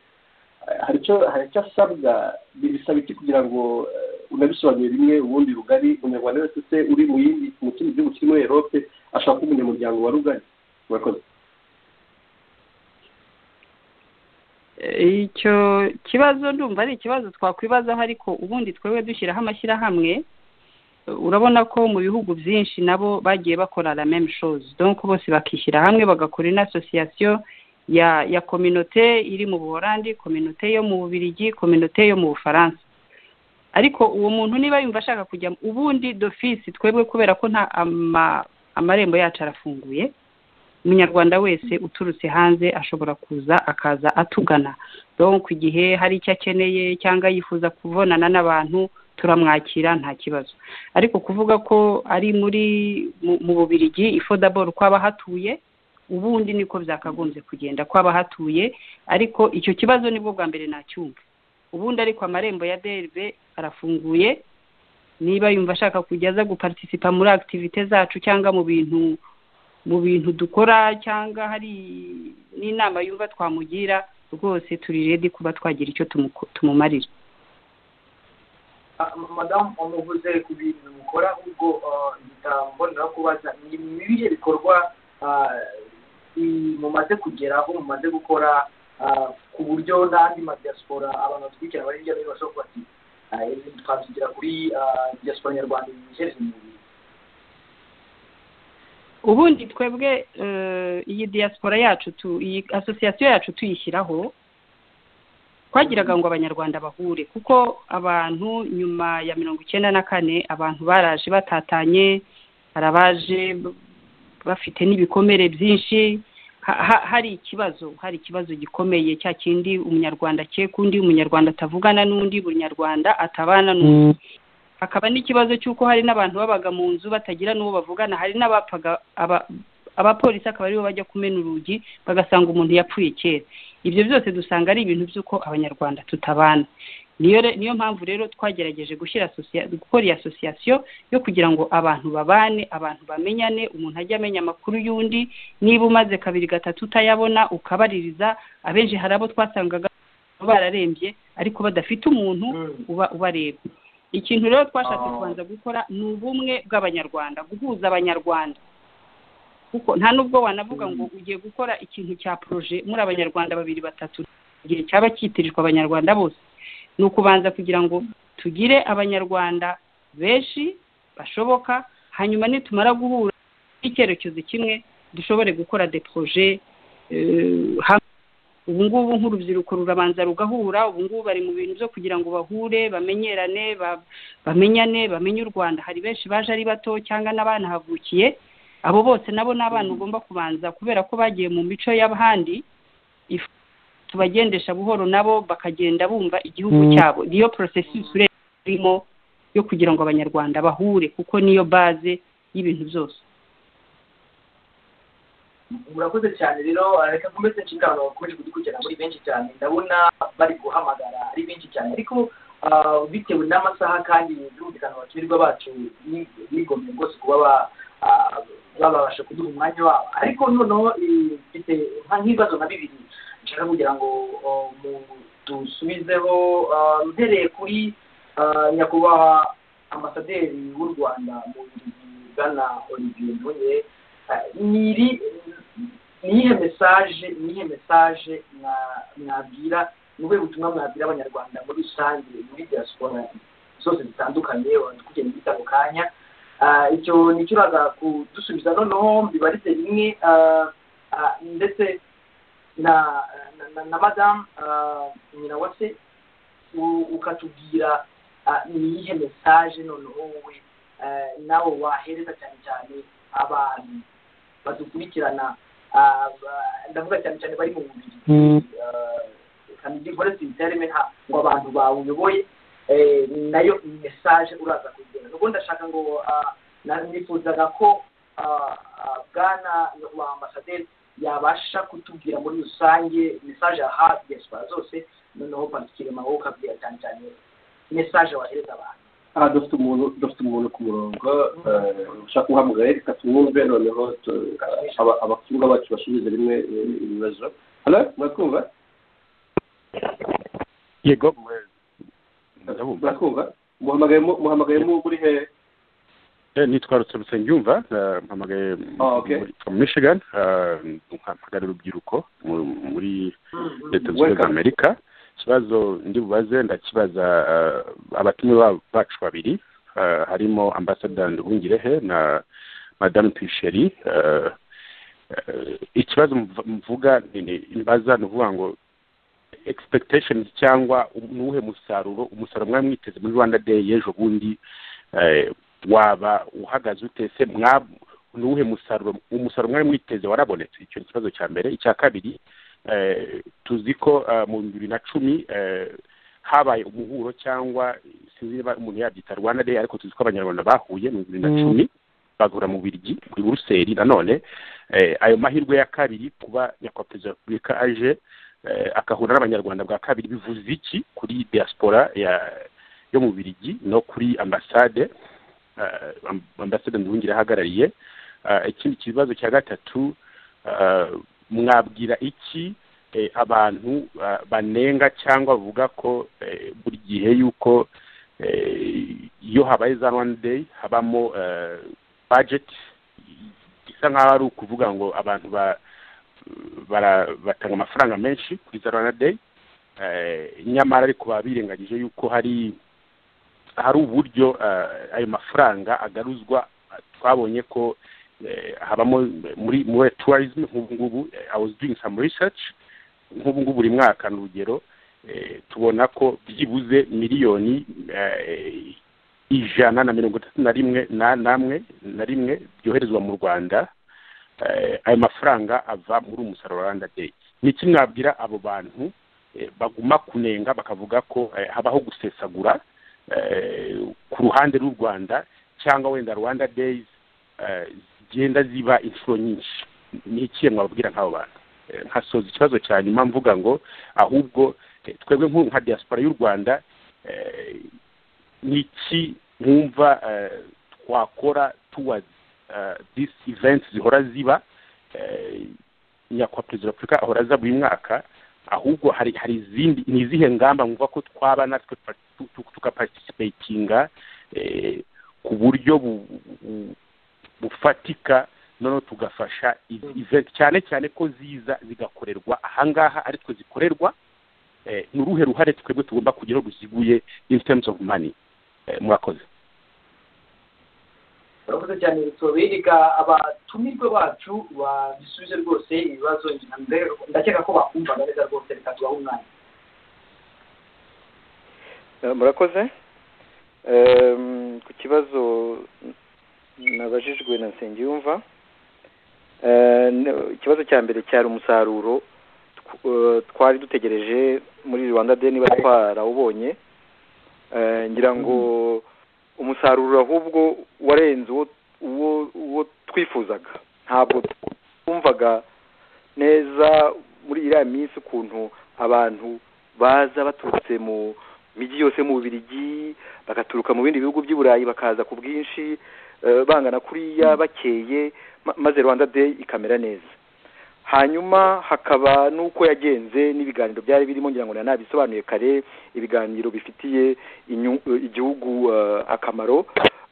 C: Eh, hari icyo hari icyo asabwa bisaba iki kugira ngo eh, unabisobanure bimwe ubundi rugari umunyarwanda wese se uri mu yindi mu kindi gihugu kiri muri erope ashaka kuba umunyamuryango wa rugari murakoze
E: icyo kibazo ndumva ari ikibazo twakwibazaho ariko ubundi twebwe dushyiraho amashyirahamwe urabona ko mu bihugu byinshi nabo bagiye bakora la même chose donc bose bakishyira hamwe bagakora une association ya ya kominote iri mu buholandi kominote yo mu bubirigi kominote yo mu bufaransa ariko uwo muntu niba yumva ashaka kujya ubundi d'office twebwe kubera ko nta ama- amarembo yacu arafunguye umunyarwanda wese uturutse hanze ashobora kuza akaza atugana donc igihe hari icyo akeneye cyangwa yifuza kubonana n'abantu turamwakira nta kibazo ariko kuvuga ko ari muri mu- mu bubirigi ifodaboro kw'abahatuye ubundi niko byakagombye kugenda kw'abahatuye ariko icyo kibazo nibwo bwa mbere nacyumva ubundi ariko amarembo ya drb arafunguye niba yumva ashaka kujya aza guparitisipa muri akitivite zacu cyangwa mu bintu mu bintu dukora cyangwa hari n'inama yumva twamugira rwose turi redi kuba twagira icyo tumu- tumumarira
A: Ah, madamu umuvuze ku bintu mukora ubwo ah, bitambonera kubaza ni ibihe bikorwa ah, i- mumaze kugeraho mumaze gukora ah, ku buryo n'andi madiaspora abantu batwikira bari hirya no hino bashobora kuba ati "Ah, ibi twabigira kuri ah, diaspora nyarwanda ibihereje mu mubiri
E: ubundi twebwe eh, iyi diaspora yacu tu iyi asosiyasiyo yacu tuyishyiraho twagiraga ngo abanyarwanda bahure kuko abantu nyuma ya mirongo icyenda na kane abantu baraje batatanye hari abaje b- bafite n'ibikomere byinshi Ha- ha- hari ikibazo hari ikibazo gikomeye cya kindi umunyarwanda akeka undi umunyarwanda atavugana n'undi buri nyarwanda atabana n'undi hakaba n'ikibazo cy'uko hari n'abantu babaga mu nzu batagira n'uwo bavugana hari n'abapfaga aba- abapolisi akaba aribo bajya kumena urugi bagasanga umuntu yapfuye kera ibyo byose dusanga ari ibintu by'uko abanyarwanda tutabana niyo re- niyo mpamvu rero twagerageje gushyira asosia- gukora iyi asosiyasiyo yo kugira ngo abantu babane abantu bamenyane umuntu ajye amenya amakuru y'undi niba umaze kabiri gatatu utayabona ukabaririza abenshi hari abo twasangaga bararembye ariko badafite umuntu uba ubareba ikintu rero twashatse
A: Ah.
E: kubanza gukora ni ubumwe bw'abanyarwanda guhuza abanyarwanda kuko nta n'ubwo wanavuga ngo ugiye gukora ikintu cya poroje muri abanyarwanda babiri batatu igihe cyaba cyitirirwa abanyarwanda bose ni ukubanza kugira ngo tugire abanyarwanda benshi bashoboka hanyuma nitumara guhura n'icyerekezo kimwe dushobore gukora de poroje eh, hamwe ubu ngubu nk'urubyiruko rurabanza rugahura ubu ngubu bari mu bintu byo kugira ngo bahure bamenyerane ba- bamenyane bamenye u rwanda hari benshi baje ari bato cyangwa n'abanahavukiye abo bose nabo ni abana ugomba kubanza kubera ko bagiye mu mico y'abandi if- tubagendesha buhoro nabo bakagenda bumva igihugu cyabo niyo processus urimo yo kugira ngo abanyarwanda bahure kuko niyo baze y'ibintu byose
A: murakoze cyane rero reka nkomeze inshingano bakomeje kudukurikirana muri benshi cyane ndabona bari guhamagara ari benshi cyane ariko ah, bitewe n'amasaha kandi byumvikana abatumirwa bacu bi- bigomeye rwose kuba ba- ah, babasha kuduha umwanya wabo ariko noneho eh, mfite nka- nk'ibibazo nka bibiri nshaka kugira ngo oh, mu- dusubizeho ah, mpereye kuri ah, nyakubahwa ambasaderi w'u rwanda mu Bubiligi, bwana olivier nduye niri niyihe mesaje niyihe mesaje mwa- mwabwira ni ubuhe butumwa mwabwira abanyarwanda muri rusange muri diaspora zose zitandukanye kugenda bita ako kanya Ah, icyo nicyo uraza kudusubiza noneho mbibarize rimwe ah, ah, ndetse na na, na, na madamu nyina wa se u- ukatubwira ah, ni iyihe mesaje noneho wowe ah, nawe wahereza cyane cyane abantu badukurikirana ah, ba- ndavuga cyane cyane bari mu mubiri kanigikore sintereme nta ngo abantu bawuyoboye eh, nayo ni mesaje uraza kugena nuko ndashaka ngo ah, na- nifuzaga ko ah, ah, bwana wa ambasaderi yabasha kutubwira muri rusange mesaje aha diaspora zose noneho bandikire mawo ukabwira cyane cyane mesaje wahereza abantu
C: aha dufite umuntu dufite umuntu ku murongo eh, ushaka guhamagara reka tumwumve noneho tu- aba- abakundwa bacu basubize rimwe eh, ibibazo hano muratwumva
D: yego ndabumva
C: muratwumva muhamagayemo muhamagayemo muri he
D: Eh, nitwa ruturutse nyumva mpamagaye
C: Ah, okay.
D: mu michigan eh, mpamagara urubyiruko mu- muri leta zunze ubumwe
C: Welcome.
D: z'amerika ikibazo ndi bubaze ndakibaza eh, abatumiwe ba- bacu babiri eh, harimo ambasada nduhungirehe na madamu tuyisheri eh, eh, ikibazo mv- mvuga ni- ni- mbaza ni ukuvuga ngo expectations cyangwa um- ni uwuhe musaruro umusaruro mwari mwiteze muri rwanda day y'ejo bundi eh, waba uhagaze ute se mwa- ni uwuhe musaruro umusaruro mwari mwiteze warabonetse icyo ni ikibazo cya mbere icya kabiri eh, tuzi ko eh, mu bibiri na cumi eh, habaye umuhuro cyangwa sinzi niba umuntu yabyita rwanda day ariko tuzi ko abanyarwanda bahuye mu bibiri na cumi bagahura mu birigi muri buruseli nanone eh, ayo mahirwe ya kabiri kuba nyakubahwa perezida wa repubulika aje eh, agahura n'abanyarwanda bwa kabiri bivuze iki kuri diaspora ya yo mu birigi no kuri ambasade eh, amb- ambasade nduhungire ahagarariye Eh, ikindi kibazo cya gatatu eh, mwabwira iki eh, abantu eh, banenga cyangwa bavuga ko eh, buri gihe yuko eh, iyo habaye za rwanda day habamo eh, budget isa nk'aho ari ukuvuga ngo abantu ba- bara- batanga amafaranga menshi kuri za rwanda day Eh, nyamara ariko baba birengagije yuko hari hari uburyo eh, ayo mafaranga agaruzwa twabonye ko eh, habamo muri muri tourism nk'ubu ngubu eh, I was doing some research nk'ubu ngubu buri mwaka ni urugero eh, tubona ko byibuze miliyoni eh, ijana na mirongo itatu na rimwe na namwe na rimwe byoherezwa mu rwanda eh, ayo mafaranga ava muri umusaruro wa rwanda day ni iki mwabwira abo bantu eh, baguma kunenga bakavuga ko eh, habaho gusesagura eh, ku ruhande rw'u rwanda cyangwa wenda rwanda days eh, zigenda ziba inshuro nyinshi ni ikihe mwababwira nk'abo bantu Eh, nkasoza ikibazo cya nyuma mvuga ngo ahubwo eh, twebwe nk'u- nka diaspora y'u rwanda eh, ni iki mwumva eh, twakora towards eh, this event zihora ziba eh, nyakubahwa perezida wa repubulika ahora aza buri mwaka ahubwo hari hari izindi ni izihe ngamba mwumva ko twaba natwe tu- tu- tukaparticipatinga eh, ku buryo bu- bu- bufatika noneho tugafasha izi event cyane cyane ko ziza zigakorerwa ahangaha ari twe zikorerwa eh, ni uruhe ruhare twebwe tugomba kugeraho ruziguye in terms of money Eh, murakoze
A: barakoze cyane tubereka abatumirwe bacu babisubize rwose ibibazo ndakeka ko bakumvaga neza rwose reka tubahe umwanya
B: Eh, murakoze Em, ku kibazo nabajijwe na nsengiyumva Eh, n- ikibazo cya mbere cyari umusaruro tw- eh, twari dutegereje muri rwanda day niba twarawubonye Eh, ngira ngo umusaruro ahubwo warenze uwo uwo uwo twifuzaga ntabwo twumvaga neza muri iriya minsi ukuntu abantu baza baturutse mu migi yose mu Bubiligi bagaturuka mu bindi bihugu by'i Burayi bakaza ku bwinshi eh, bangana kuriya bakeye ma- maze Rwanda Day ikamera neza hanyuma hakaba n'uko yagenze n'ibiganiro byari birimo ngira ngo nanabisobanuye kare ibiganiro bifitiye inyu- eh, igihugu eh, akamaro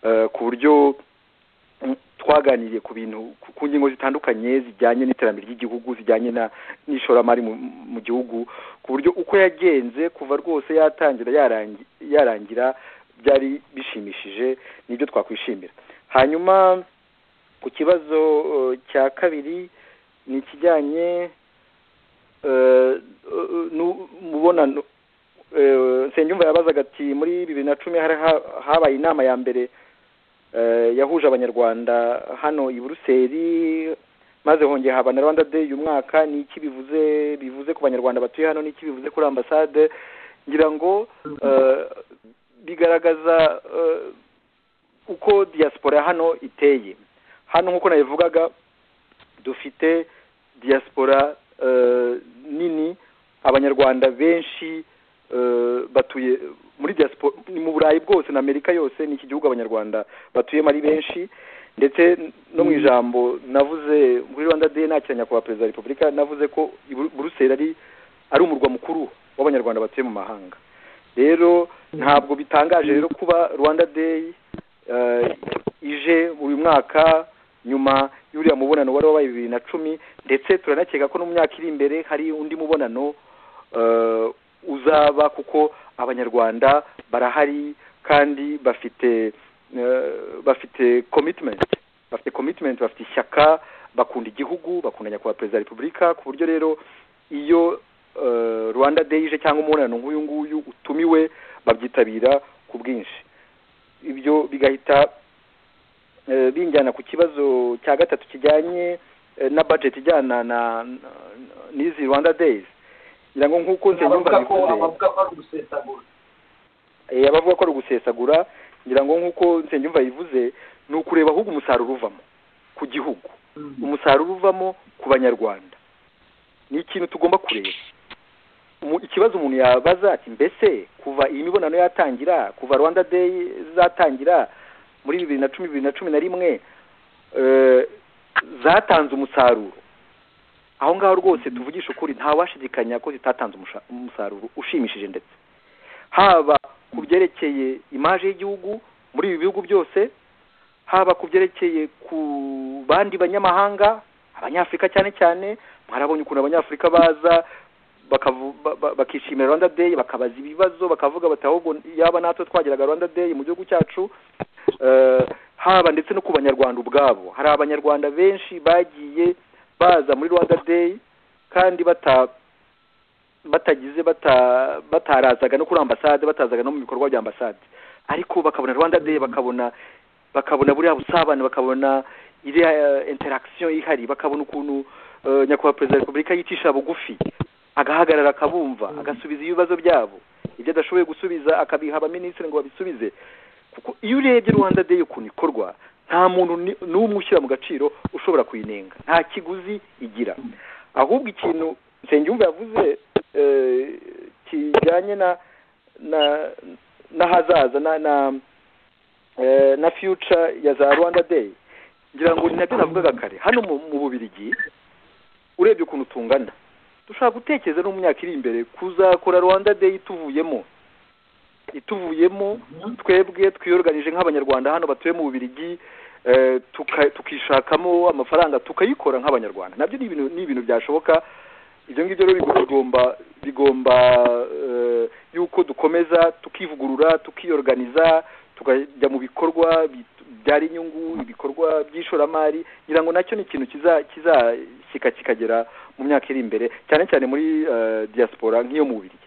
B: eh, ku buryo mm, twaganiriye ku bintu ku- ku ngingo zitandukanye zijyanye n'iterambere ry'igihugu zijyanye na n'ishoramari mu- mu gihugu ku buryo uko yagenze kuva rwose yatangira yarangi- yarangira byari bishimishije nibyo twakwishimira hanyuma ku kibazo eh, cya kabiri ni ikijyanye eh, eh, n'umubonano eh, nsengiyumva yabazaga ati muri bibiri na cumi hari ha- habaye inama ya mbere eh, yahuje abanyarwanda hano i buruseli maze hongeye haba na rwanda day uyu mwaka ni iki bivuze bivuze ku banyarwanda batuye hano ni iki bivuze kuri ambasade ngira ngo eh, bigaragaza eh, uko diaspora ya hano iteye hano nk'uko nabivugaga dufite diaspora eh, nini abanyarwanda benshi eh, batuye muri diaspora ni mu burayi bwose na amerika yose ni iki gihugu abanyarwanda batuyemo ari benshi ndetse no mu ijambo navuze muri rwanda day nakira nyakubahwa perezida wa repubulika navuze ko i Bru- buruseli ari ari umurwa mukuru w'abanyarwanda batuye mu mahanga rero ntabwo bitangaje rero kuba rwanda day eh, ije uyu mwaka nyuma y'uriya mubonano wari wabaye bibiri na cumi ndetse turanakeka ko no mu myaka iri imbere hari undi mubonano eh, uzaba kuko abanyarwanda barahari kandi bafite eh, bafite commitment bafite commitment bafite ishyaka bakunda igihugu bakunda nyakubahwa perezida wa repubulika ku buryo rero iyo eh, rwanda day ije cyangwa umubonano nk'uyu nguyu utumiwe babyitabira ku bwinshi ibyo bigahita eh, binjyana ku kibazo cya gatatu kijyanye eh, na budget ijyana na na- n'izi rwanda days ngira ngo nk'uko
A: abavuga
B: nsengiyumva
A: ko abavuga ko
B: bivuze
A: ari ugusesagura
B: Eh, abavuga ko ari ugusesagura ngira ngo nk'uko nsengiyumva yivuze ni ukureba ahubwo umusaruro uvamo ku gihugu
A: Mm.
B: umusaruro uvamo ku banyarwanda ni ikintu tugomba kureba Umu- ikibazo umuntu yabaza ati mbese kuva iyi mibonano yatangira kuva rwanda day zatangira muri bibiri na cumi bibiri na cumi na rimwe eh, zatanze umusaruro aho ngaho rwose tuvugisha ukuri ntawashidikanya ko zitatanze umusha- umusaruro ushimishije ndetse haba ku byerekeye imaje y'igihugu muri ibi bihugu byose haba ku byerekeye ku bandi banyamahanga abanyafurika cyane cyane mwarabonye ukuntu abanyafurika baza bakavu- ba- ba- bakishimira rwanda day bakabaza ibibazo bakavuga bati ahubwo yaba natwe twageraga rwanda day mu gihugu cyacu Eh, haba ndetse no ku banyarwanda ubwabo hari abanyarwanda benshi bagiye baza muri rwanda day kandi bata batagize bata batarazaga no kuri ambasade batazaga no mu bikorwa bya ambasade ariko bakabona rwanda day bakabona bakabona buriya busabane bakabona iriya eh, interaction ihari bakabona ukuntu eh, nyakubahwa perezida wa repubulika yicisha bugufi agahagarara akabumva agasubiza ibibazo byabo ibyo adashoboye gusubiza akabiha abaminisitiri ngo babisubize kuko iyo urebye rwanda day ukuntu ikorwa nta muntu ni- n'umwe ushyira mu gaciro ushobora kuyinenga nta kiguzi igira ahubwo ikintu nsengiyumva yavuze eh, kijyanye na na n'ahazaza na na eh, na future ya za rwanda day ngira ngo ni nabyo navugaga kare hano mu mu bubirigi urebye ukuntu tungana dushobora gutekereza no mu myaka iri imbere kuzakora rwanda day ituvuyemo ituvuyemo
A: Mhm.
B: twebwe twiyorganije nk'abanyarwanda hano batuye mu bubirigi eh, tuka- tukishakamo amafaranga tukayikora nk'abanyarwanda nabyo ni ibintu ni ibintu byashoboka ibyo ngibyo rero bigo- bigomba bigomba eh, yuko dukomeza tukivugurura tukiyorganiza tukajya mu bikorwa bi- byara inyungu ibikorwa by'ishoramari ngira ngo nacyo ni ikintu kiza kizashyika kikagera mu myaka iri imbere cyane cyane muri eh, diaspora nk'iyo mu bubirigi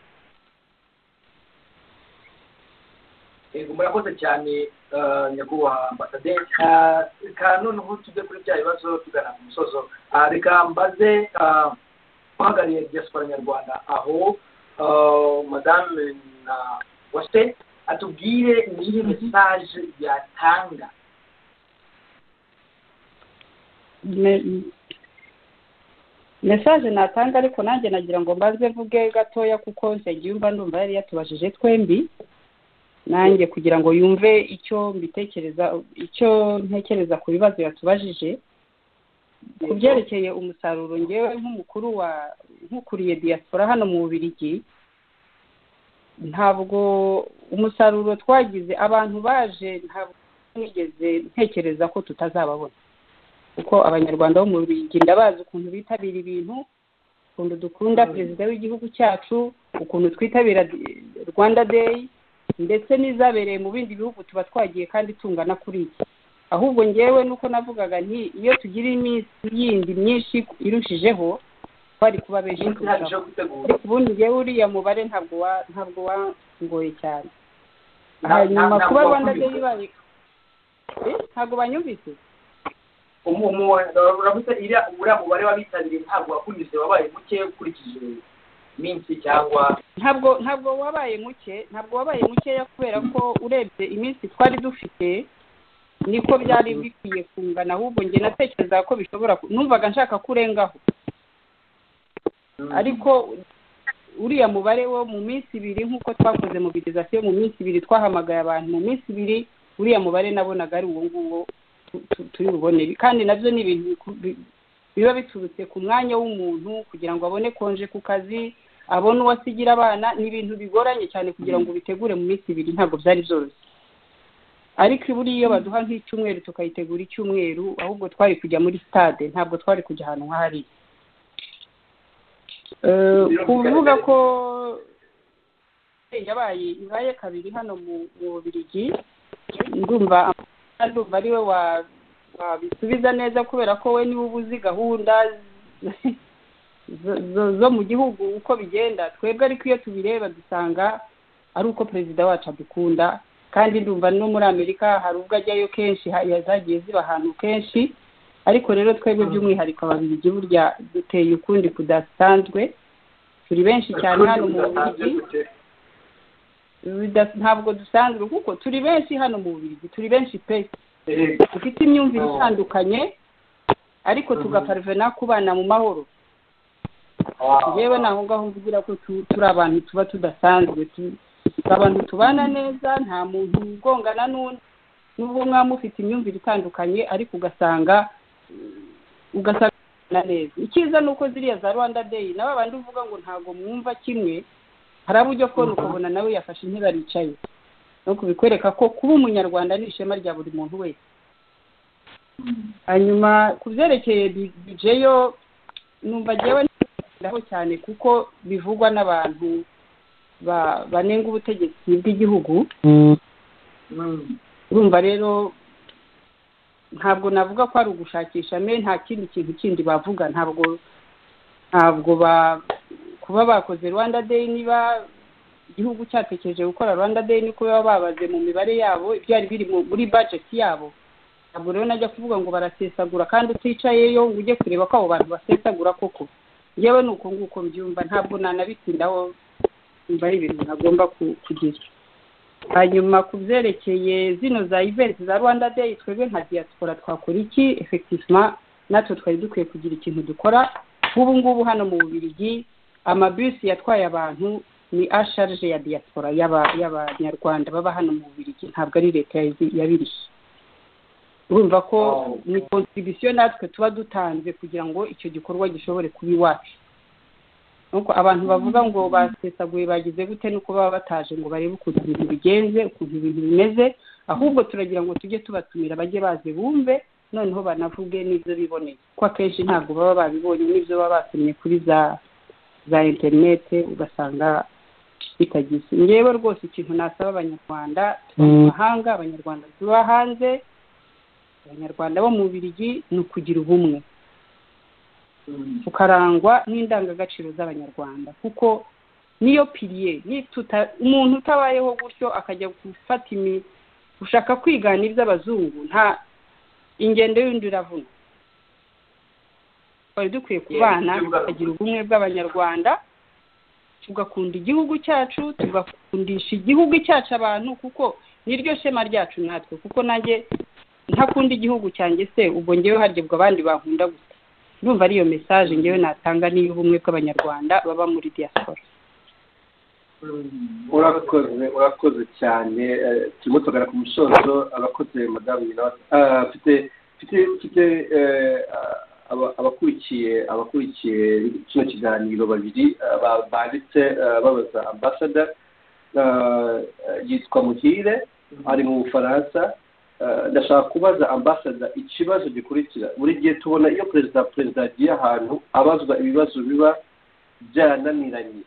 A: yego murakoze cyane eh, nyakubahwa ambasaderi reka noneho tujye kuri bya bibazo tugana ku musozo Ah, reka mbaze ah, uhagarariye diaspora nyarwanda aho ah, madame na wase atubwire niyi mesaje yatanga
E: Me- mesaje natanga ariko nanjye nagira ngo mbanze mvuge gatoya kuko nsengiyumva ndumva yari yatubajije twembi nanjye kugira ngo yumve icyo mbitekereza icyo ntekereza ku bibazo yatubajije ku byerekeye umusaruro ngewe nk'umukuru wa nk'ukuriye diaspora hano mu bubirigi ntabwo umusaruro twagize abantu baje ntabwo nigeze ntekereza ko tutazababona kuko abanyarwanda bo mu Bubiligi ndabazi ukuntu bitabira ibintu ukuntu dukunda perezida w'igihugu cyacu ukuntu twitabira di- rwanda day ndetse n'izabereye mu bindi bihugu tuba twagiye kandi tungana kuri iki ahubwo ngewe nuko navugaga nti iyo tugira iminsi yindi myinshi irushijeho twari kuba benshi
A: iminsi ihagije
E: kurushaho
A: yo gutegura
E: ariko ubundi ngewe uriya mubare ntabwo wa ntabwo wangoye cyane
A: Na- na-
E: hanyuma
A: ntabwo
E: kuba rwanda day
A: wakubise.
E: ibaye Eh, ntabwo banyumvise
A: umu- umu- uravuze iriya- uriya mubare w'abitabiriye ntabwo wakunyuze wabaye muke ukurikije iminsi cyangwa
E: ntabwo ntabwo wabaye muke ntabwo wabaye mukeya kubera ko urebye iminsi twari dufite niko byari bikwiye kungana ahubwo njye natekerezaga ko bishobora ku- numvaga nshaka kurengaho
A: mm,
E: ariko uriya mubare wo mu minsi ibiri nk'uko twakoze mobilizasiyo mu minsi ibiri twahamagaye abantu mu minsi ibiri uriya mubare nabonaga ari uwo nguwo tu- tu- turi bubone kandi nabyo ni ibintu biku- bi- biba biturutse ku mwanya w'umuntu kugira ngo abone konje ku kazi abona uwasigira abana ni ibintu bigoranye cyane kugira ngo ubitegure mu minsi ibiri ntabwo byari byoroshye ariko buriya iyo baduha nk'icyumweru tukayitegura icyumweru ahubwo twari kujya muri sitade ntabwo twari kujya ahantu nk'ahariya Eh, kuvuga ko yabaye ibaye kabiri hano mu mu Bubiligi ndumva ndumva ari we wa- wabisubiza neza kubera ko we niwe uba uzi gahunda zo- zo- zo mu gihugu uko bigenda twebwe ariko iyo tubireba dusanga ari uko perezida wacu adukunda kandi ndumva no muri amerika hari ubwo ajyayo kenshi ha- zagiye ziba ahantu kenshi ariko rero twebwe by'umwihariko ababiligi burya duteye ukundi kudasanzwe turi benshi cyane hano mu bubiligi Bida- ntabwo dusanzwe kuko turi benshi hano mu bubiligi turi benshi pe dufite imyumvire itandukanye ariko tugaparvena kubana mu mahoro yewe naho ngaho mvugira ko tu- turi abantu tuba tudasanzwe tu- turi abantu tubana neza nta muntu ugongana n'undi n'ubwo mwaba mufite imyumvire itandukanye ariko ugasanga ugasanga neza icyiza ni uko ziriya za rwanda day na ba bandi uvuga ngo ntabwo mwumva kimwe hari abo ujya kubona ukabona nawe yafashe intebe aricaye no kubikwereka ko kuba umunyarwanda ni ishema rya buri muntu wese hanyuma ku byerekeye bi- bije yo numva ngewe ndaho cyane kuko bivugwa n'abantu ba- banenga ubutegetsi bw'igihugu urumva rero ntabwo navuga ko ari ugushakisha me nta kindi kintu kindi bavuga ntabwo ntabwo ba kuba bakoze rwanda day niba igihugu cyatekereje gukora rwanda day ni kuba babaze mu mibare yabo ibyari biri mu- muri budget yabo ntabwo rero najya kuvuga ngo barasesagura kandi uticayeyo ngo ujye kureba ko abo bantu basesagura koko yewe ni uko nguko mbyumva ntabwo nanabitsindaho mba ari ibintu nagomba ku- kugira hanyuma ku byerekeye zino za event za rwanda day twebwe nka diaspora twakora iki effectivement natwe twari dukwiye kugira ikintu dukora nk'ubu ngubu hano mu bubiligi amabisi yatwaye abantu ni asharije ya diaspora y'aba- y'abanyarwanda baba hano mu bubiligi ntabwo ari leta yazi- yabirishye urumva ko ni contribution natwe tuba dutanze kugira ngo icyo gikorwa gishobore kuba iwacu nuko abantu bavuga ngo basesaguye bagize gute nuko baba bataje ngo barebe ukuntu ibintu bigenze ukuntu ibintu bimeze ahubwo turagira ngo tujye tubatumira bajye baze bumve noneho banavuge n'ibyo biboneye ko akenshi ntabwo baba babibonye n'ibyo baba basomye kuri za za interinete ugasanga bitagize ngewe rwose ikintu nasaba abanyarwanda tuba mu mahanga abanyarwanda tuba hanze abanyarwanda bo mu birigi ni ukugira ubumwe tukarangwa n'indangagaciro z'abanyarwanda kuko niyo piriye ni- tuta- umuntu utabayeho gutyo akajya gufata imi gushaka kwigana iby'abazungu nta ingendo y'undi iravuna twari dukwiye kubana
A: Yeah,
E: tukagira ubumwe bw'abanyarwanda tugakunda igihugu cyacu tugakundisha igihugu cyacu abantu kuko niryo shema ryacu natwe kuko nanjye ntakunda igihugu cyanjye se ubwo ngewe hargebwa abandi bankunda gusa ndumva ariyo mesaje ngewe natanga n'iy'ubumwe bw'abanyarwanda baba muri diaspora
C: urakoze urakoze cyane eh, turimo tugana ku musozo abakoze madamu minota Ah, mfite mfite mfite eh, aba- abakurikiye abakurikiye kino kiganiro babiri ah, ba- banditse ah, babaza ambasada Ah, yitwa muhire ari mu bufaransa Ah, ndashaka kubaza ambasada ikibazo gikurikira buri gihe tubona iyo perezida perezida agiye ahantu abazwa ibibazo biba byarananiranye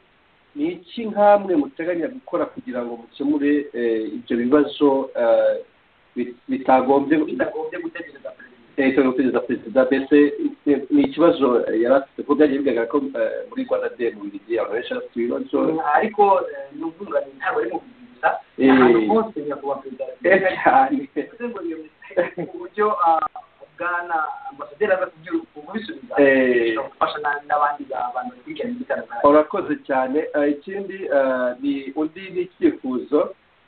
C: ni iki nk'amwe muteganya gukora kugira ngo mukemure eh, ibyo bibazo eh, bit- bitagombye
A: bitagombye gutegereza perezida
C: leta yo gutegereza perezida mbese eh, ni ikibazo eh, yari afite kuko byagiye bigaragara ko eh, muri rwanda de mu bigi abantu benshi bafite ibibazo
A: ariko eh, ni ubwunganire ntabwo ari mu bintu gusa
C: Eh.
A: ahantu hose nyakubahwa perezida
C: Eh, cyane
A: bivuze ngo iyo misi uburyo ah, bwana ambasaderi aza kubwira kubisubiza
C: Eh.
A: bishobora gufasha na- n'abandi bantu bakurikirana ibitaramo
C: urakoze cyane Eh, ikindi eh, ni undi ni icyifuzo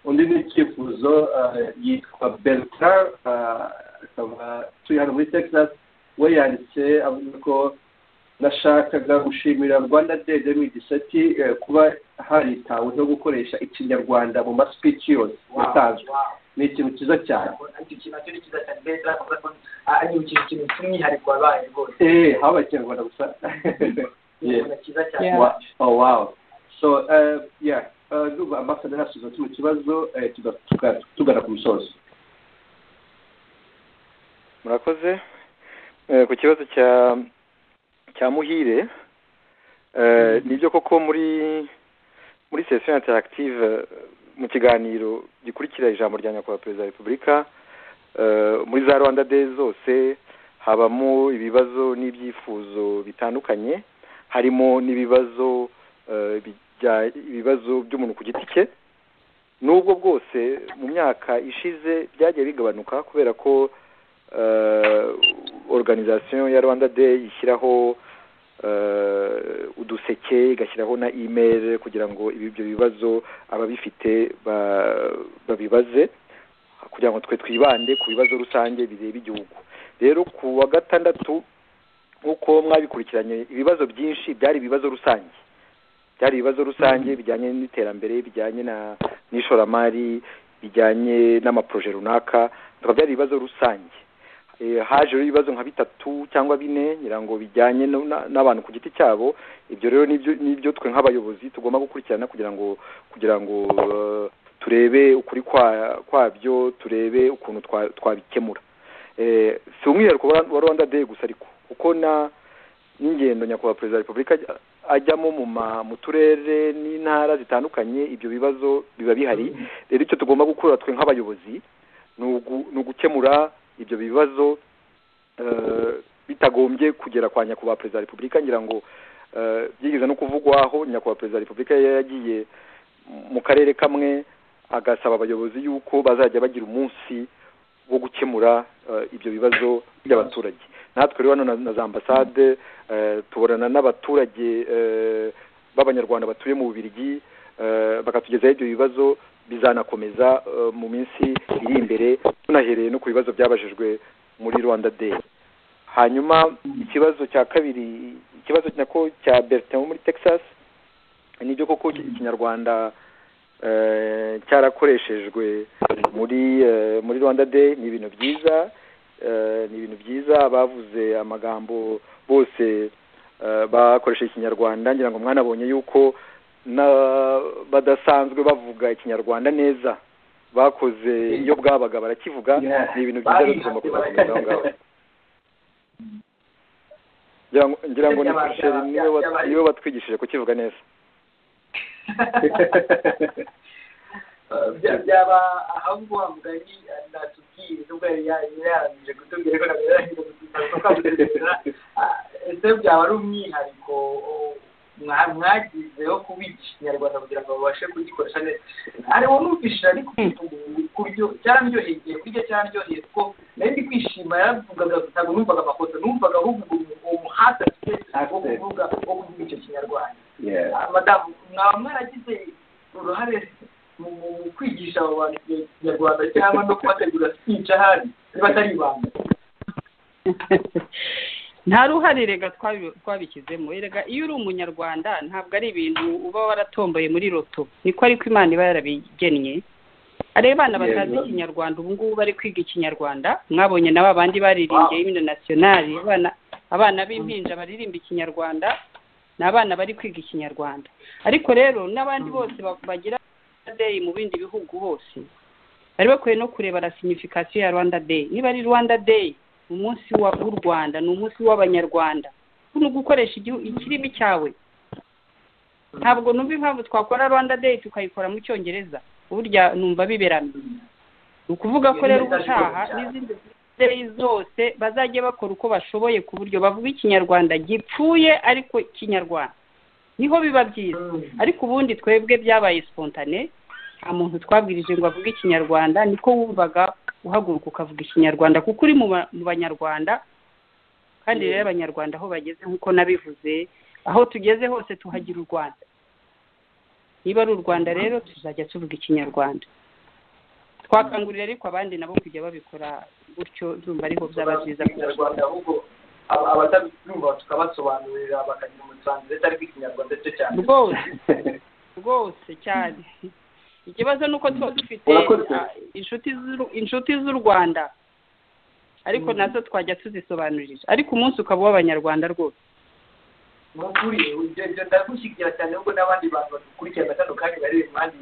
C: undi ni icyifuzo eh, yitwa bertrand eh, akaba turi hano muri texas we yanditse avuga ko nashakaga gushimira rwanda day rero mu gisati eh, kuba haritaweho gukoresha ikinyarwanda mu maspeech yose yatanzwe ni ikintu cyiza cyane
A: icyo kintu nacyo ni cyiza cyane mbese aravuga ko ah, ari ikintu kintu cy'umwihariko wabaye rwose
C: eh haba ikinyarwanda gusa
A: ni
C: Yeah.
A: ikintu cyiza cyane
E: Yeah.
C: Wa- oh wow so uh, yeah uh, ndumva ambasaderi asubiza kino kibazo eh, tuga- tuga- tugana ku musozo
B: murakoze Eh, ku kibazo cya cya muhire eh, nibyo koko muri muri sesiyo interactive eh, mu kiganiro gikurikira ijambo rya nyakubahwa perezida wa repubulika eh, muri za rwanda day zose habamo ibibazo n'ibyifuzo bitandukanye harimo n'ibibazo eh, bijya- ibibazo by'umuntu ku giti cye nubwo bwose mu myaka ishize byagiye bigabanuka kubera ko eh, organisation ya rwanda day ishyiraho eh, uduseke igashyiraho na email kugira ngo ibi- ibyo bibazo ababifite ba- babibaze kugira ngo twe twibande ku bibazo rusange bireba igihugu rero ku wa gatandatu nk'uko mwabikurikiranye ibibazo byinshi byari ibibazo rusange byari ibibazo rusange bijyanye n'iterambere bijyanye na n'ishoramari bijyanye n'amaproje runaka bikaba byari ibibazo rusange Eh, hajeho ibibazo nka bitatu cyangwa bine nyirango bijyanye no- na- n'abantu ku giti cyabo ibyo rero nibyo nibyo twe nk'abayobozi tugomba gukurikirana kugira ngo kugira ngo eh, turebe ukuri kwa- kwabyo turebe ukuntu twa- twabikemura Eh, si umwihariko wa wa rwanda day gusa ariko kuko na n'ingendo nyakubahwa perezida wa repubulika ajya- ajyamo mu ma- mu turere n'intara zitandukanye ibyo bibazo biba bihari rero icyo tugomba gukora twe nk'abayobozi ni ugu- ni ugukemura ibyo bibazo eh, bitagombye kugera kwa nyakubahwa perezida wa repubulika ngira ngo eh, byigeze no kuvugwa aho nyakubahwa perezida wa repubulika yari yagiye mu karere kamwe agasaba abayobozi yuko bazajya bagira umunsi wo gukemura eh, ibyo bibazo by'abaturage natwe rero hano na, na za ambasade eh, tubonana n'abaturage eh, b'abanyarwanda batuye mu bubirigi eh, bakatugezaho ibyo bibazo bizanakomeza eh, mu minsi iri imbere tunahereye no ku bibazo byabajijwe muri rwanda day hanyuma ikibazo cya kabiri ikibazo nako cya bertin wo muri texas nibyo koko ikinyarwanda eh, cyarakoreshejwe muri eh, muri rwanda day ni ibintu byiza eh, ni ibintu byiza bavuze amagambo bose eh, bakoresheje ikinyarwanda ngira ngo mwanabonye yuko na- badasanzwe bavuga ikinyarwanda neza bakoze iyo bwabaga barakivuga
A: Yeah.
B: ni ibintu byiza rero tugomba kuzakomeza aho ngaho ngira ngo- ngira ngo ni
A: Byaba-
B: Michel
A: byaba-
B: niwe wat-
A: byabaye.
B: niwe watwigishije kukivuga neza
A: Uh, bya- byaba ahubwo wa mugani uh, natubwiye nubwo yari yari yarangije kutubwira ko nabwo yarangije kutubwira Ah, ese byaba ari umwihariko uh, mwa- mwagize wo kubica ikinyarwanda kugira ngo babashe kugikoresha neza ari wowe numvishije ariko kuryo cyarandyoheye kurya cyarandyoheye kuko nari ndi kwishima yaravugaga ntabwo numvaga amakosa numvaga ahubwo uwo muhate afite wo kuvuga wo kuvuga icyo kinyarwanda
C: yeah.
A: Ah, madamu mwaba mwaragize uruhare mu mu kwigisha abo bantu ikinyarwanda cyangwa no kubategura speech ahari niba atari ibanga
E: nta ruhare rega twabi- twabishyizemo erega iyo uri umunyarwanda ntabwo ari ibintu uba waratomboye muri loto niko ariko imana iba yarabigennye hari abana batazi
C: Yego.
E: ikinyarwanda ubu ngubu bari kwiga ikinyarwanda mwabonye na ba bandi baririmbye himno nasiyonari abana abana b'impinja baririmba ikinyarwanda ni abana bari kwiga ikinyarwanda ariko rero n'abandi bose ba- bagira Rwanda day mu bindi bihugu hose bari bakwiye no kureba la signification ya rwanda day niba ari rwanda day umunsi wa- w'u rwanda ni umunsi w'abanyarwanda ni ugukoresha igihu- ikirimi cyawe ntabwo numva impamvu twakora rwanda day tukayikora mu cyongereza burya numva biberamye ni ukuvuga ko rero ubutaha n'izindi day zose bazajya bakora uko bashoboye ku buryo bavuga ikinyarwanda gipfuye ariko kinyarwanda niho biba byiza ariko ubundi twebwe byabaye spontane nta muntu twabwirije ngo avuge ikinyarwanda niko wumvaga uhaguruka ukavuga ikinyarwanda kuko uri mu ba- mu banyarwanda kandi rero abanyarwanda aho bageze nk'uko nabivuze aho tugeze hose tuhagira u rwanda niba ari u rwanda rero tuzajya tuvuga ikinyarwanda twakangurira ariko abandi nabo kujya babikora gutyo ndumva ariho byaba byiza
A: ikinyarwanda ahubwo aba- abatabyumva tukabasobanurira bakagira umusanzu ndetse ariko ikinyarwanda cyo cyane
E: rwose rwose cyane ikibazo ni uko tuba dufite
C: Urakoze.
E: ah, inshuti z'u- inshuti z'u rwanda ariko nazo twajya tuzisobanurira ariko umunsi ukaba uw'abanyarwanda rwose
A: ni ukuri ibyo ibyo ndagushyigikira cyane nubwo n'abandi bantu badukurikirana batandukanye bari mu bandi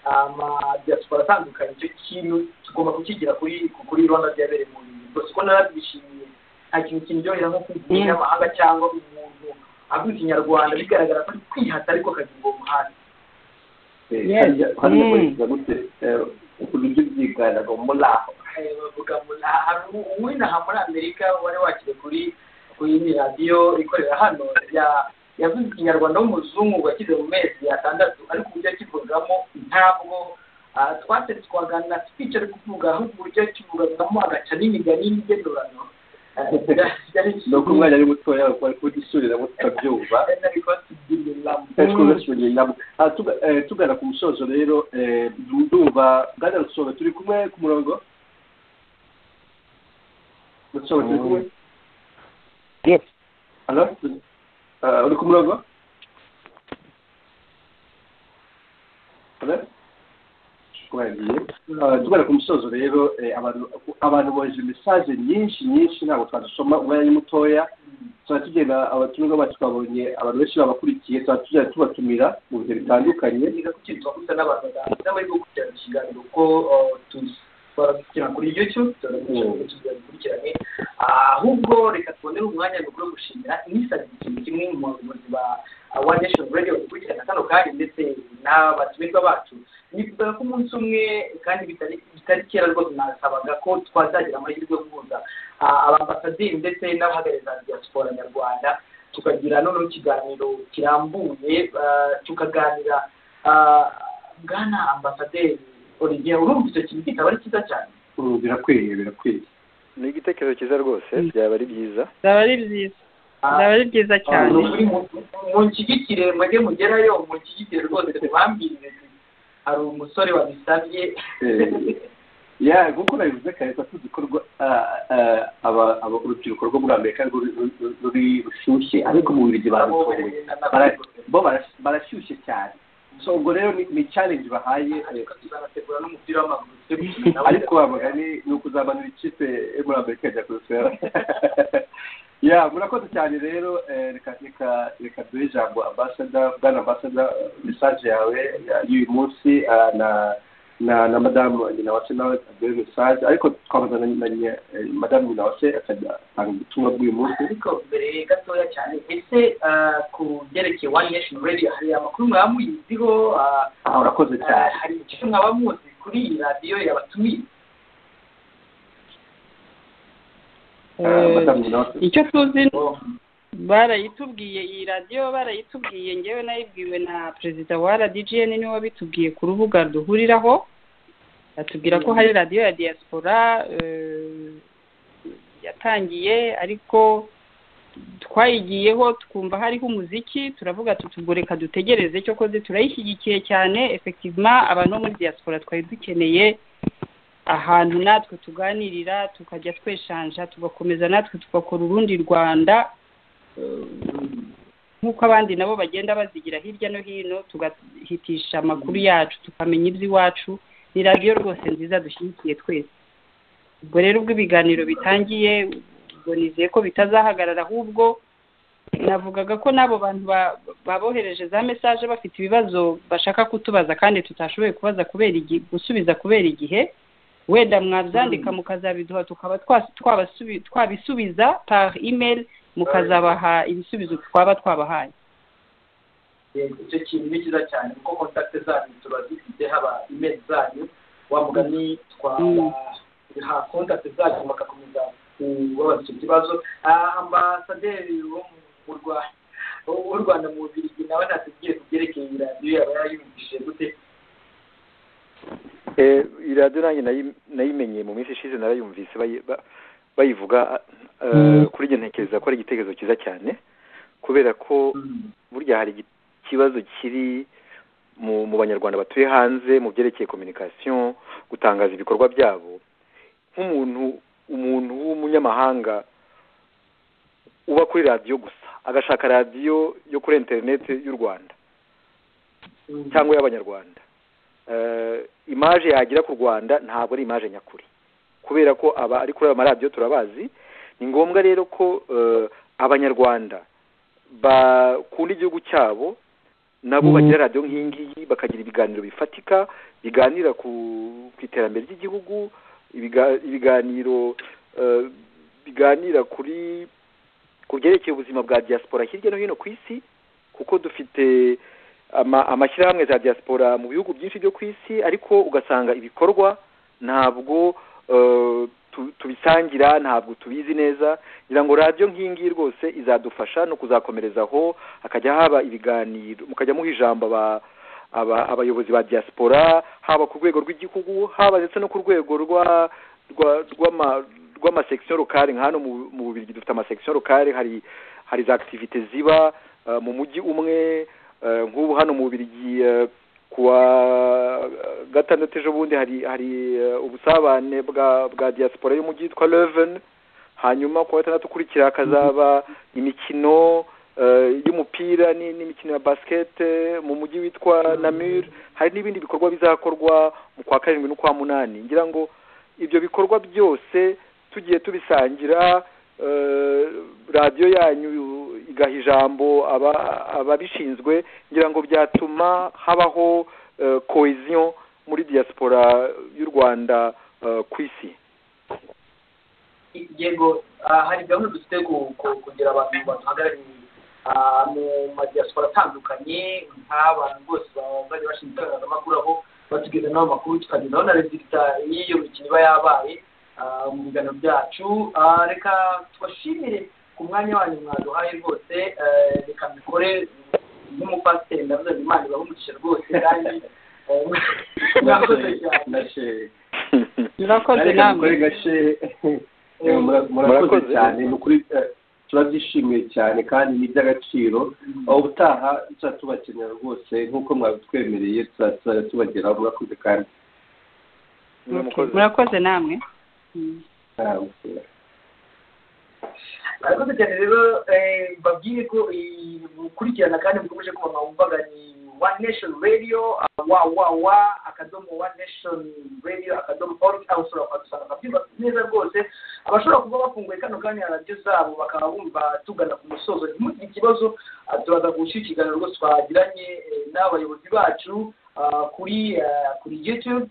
A: amadiyasipora atandukanye icyo kintu tugomba kukigira kuri kuri rwanda byabereye mu bintu gusa ko nabishimiye nta kintu kindyohera nko kumva umunyamahanga cyangwa umuntu avuga ikinyarwanda bigaragara ko ari kwihata ariko akagira uwo muhanda
C: hano bakoresheje gute uburyo byiganiraga muri aho
A: bavuga ngo uwinaha muri amerika wari wakire kuri kuri iyi radiyo ikorera hano yavuze ikinyarwanda w'umuzungu washyize mu mezi atandatu ariko uburyo yakivugamo ntabwo twatse twaganira twicara kuvuga ahubwo uburyo yakivugamo agaca n'imigani n'igenurano
C: ni uko umwana ari mutoya bari kudusuriramo tukabyumva tugana ku musozo rero ndumva bwana rusobe turi kumwe ku murongo rusobe turi kumwe hano uri ku murongo tugana ku musozo rero abantu boheje mesaje nyinshi nyinshi ntabwo twazisoma umwanya ni mutoya tuba tugenda abatumirwa bacu twabonye abantu benshi babakurikiye tuba tugenda tubatumira mu bihe bitandukanye
A: niba kuki twakuze n'abantu baganga bari gukurikirana ikiganiro ko twakurikirana kuri youtube turakurikirana dukurikirane ahubwo reka tubonere umwanya mukuru wo gushimira inisabiye ikintu kimwe mu bayobozi ba one nation radio bakurikirana kano kanya ndetse n'abatumirwa bacu nifuzaga ko umunsi umwe kandi bitari kera rwose nasabaga ko twazagira amahirwe yo guhuza abambasaderi ndetse n'abahagarariza diaspora nyarwanda tukagira noneho ikiganiro kirambuye tukaganira bwana ambasaderi olivier urumva icyo kintu kitaba ari cyiza cyane
C: birakwiye birakwiye
B: ni igitekerezo cyiza rwose byaba ari byiza
E: byaba ari byiza byaba ari byiza cyane
A: munshyigikire mwajye mugerayo munshyigikire rwose tubambire hari umusore wabisabye
C: ya nk'uko nabivuze kare tuba tuzi ko urubyiruko rwo muri amerika ruri rushyushye ariko mu birigi bararutoye bo barashyushye cyane so ubwo rero ni challenge bahaye
A: banategura n'umupira w'amaguru
C: ariko wabaga ni ukuzamanura ikipe yo muri amerika yajya kurusura ya murakoze cyane rero reka reka reka duhe ijambo ambasada bwana ambasada mesaje yawe y'uyu munsi na na na madamu nyina wase nawe aduhe mesaje ariko twamazana na madamu nyina wase akajya atanga ubutumwa bw'uyu munsi
A: ariko mbere gatoya cyane ese ku byerekeye one nation radio hari amakuru mwaba muyiziho
C: urakoze cyane
A: hari icyo mwaba muzi kuri iyi radiyo yabatumiye
E: icyo tuzi barayitubwiye iyi radiyo barayitubwiye ngewe nayibwiwe na perezida wa rdgn niwe wabitubwiye ku rubuga duhuriraho batubwira ko hari radiyo ya diaspora yatangiye ariko twayigiyeho twumva hariho umuziki turavuga reka dutegereze cyo koze turayishyigikiye cyane efekitivima abantu bo muri diaspora twari dukeneye ahantu natwe tuganirira tukajya tweshanja tugakomeza natwe tugakora urundi rwanda nk'uko abandi nabo bagenda bazigira hirya no hino tugahitisha amakuru yacu tukamenya iby'iwacu ni radiyo rwose nziza dushyigikiye twese ubwo rero ubwo ibiganiro bitangiye ubwo nizeye ko bitazahagarara ahubwo navugaga ko n'abo bantu babohereje za mesaje bafite ibibazo bashaka kutubaza kandi tutashoboye kubaza kubera gusubiza kubera igihe wenda mwabyandika mukazabiduha tukaba twabisubiza par email mukazabaha ibisubizo twaba twabahaye
A: icyo kintu ni cyiza cyane kuko kontakite zanyu tuba dufite haba email zanyu wa mugani twaha kontakite zanyu bagakomeza kubabaza ikibazo ambasaderi wo mu rwanda w'u rwanda mu bubirigi nawe ntatubwiye ku byerekeye iyi radiyo yaba yarayumvishije gute
B: iyi radiyo nanjye nayimenye mu minsi ishize narayumvise bayivuga kuri njye ntekereza ko ari igitekerezo cyiza cyane kubera ko burya hari ikibazo kiri mu banyarwanda batuye hanze mu byerekeye kominikasiyo gutangaza ibikorwa byabo nk'umuntu umuntu w'umunyamahanga uba kuri radiyo gusa agashaka radiyo yo kuri interineti y'u rwanda cyangwa y'abanyarwanda imaje yagira ku rwanda ntabwo ari imaje nyakuri kubera ko aba ari kuri ayo maradiyo turabazi ni ngombwa rero ko abanyarwanda bakunda igihugu cyabo nabo bagira radiyo nk'ingiyi bakagira ibiganiro bifatika biganira ku ku iterambere ry'igihugu ibiga- ibiganiro eh, biganira kuri ku byerekeye ubuzima bwa diaspora hirya no hino ku isi kuko dufite ama- amashyirahamwe za diaspora mu bihugu byinshi byo ku isi ariko ugasanga ibikorwa ntabwo eh, tu- tubisangira ntabwo tubizi neza ngira ngo radiyo nk'ingiyi rwose izadufasha no kuzakomerezaho hakajya haba ibiganiro mukajya muha ijambo aba- aba- abayobozi ba diaspora haba ku rwego rw'igihugu haba ndetse no ku rwego rwa rwa- rw'ama- rw'amasection locale nka hano mu mu bubirigi dufite amasection locale hari hari za activite ziba eh, mu mujyi umwe eh, nk'ubu hano mu bubirigi eh, kuwa gatandatu ejo bundi hari hari eh, ubusabane bwa bwa diaspora y'umujyi yitwa Leuven hanyuma kuwa gatandatu ukurikira hakazaba imikino eh, y'umupira ni- n'imikino ya basket eh, mu mujyi witwa Namur hari n'ibindi bikorwa bizakorwa mu kwa karindwi n'ukwa munani ngira ngo ibyo bikorwa byose tugiye tubisangira eh, radiyo yanyu igaha ijambo aba- ababishinzwe ngira ngo byatuma habaho eh, cohesion muri diaspora y'u rwanda eh, ku isi
A: yego ah, hari gahunda dufite ku- ku- kugira abantu baduhagarariye ah, mu madiyasipora atandukanye nk'abantu bose baba bari bashinzwe itangazamakuru aho batugezaho amakuru tukagezaho na rezita y'iyo mikino iba yabaye ah, mu biganiro byacu Ah, reka tubashimire ku mwanya wanyu mwaduhaye rwose eh, reka mbikore nk'umupasiteri ndavuze ngo imana ibahumugishe rwose kandi eh, mwakoze cyane
C: nashe
E: murakoze
C: Ariko
E: namwe
C: mukore gashe Eh, mura- murakoze
B: Murakoze.
C: cyane ni ukuri eh, turabyishimiye cyane kandi ni iby'agaciro aho ubutaha tuzaba tubakenera rwose nk'uko mwabitwemereye tuzaba tuzajya tubageraho murakoze kandi
E: Okay, murakoze namwe Mm.
C: Ah,
A: arakoze cyane rero eh, mbabwire ko eh, mukurikirana kandi mukomeje kubona wumvaga ni one nation radio ah, wa wa wa akadomo one nation radio akadomo org aho ushobora kuhasanga byumva neza rwose abashobora kuba bafunguye kano kanya radiyo zabo bakaba bumva tugana ku musozo ntimugire ikibazo ah, turaza gushyira ikiganiro rwose twagiranye eh, n'abayobozi bacu ah, kuri ah, kuri youtube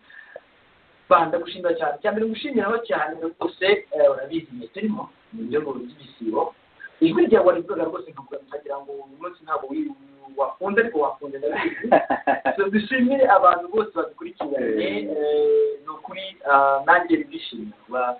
A: banda gushimira cyane icya mbere ngushimiraho cyane rwose eh, urabizi mwe turimo mu rwego ry'igisibo ijwi ryawe warivugaga rwose nkavuga nkagira ngo uyu munsi ntabwo wi- wafunze ariko wafunze ndabizi dushimire abantu bose badukurikiranye eh, ni ukuri ah, nanjye ndishimye kuba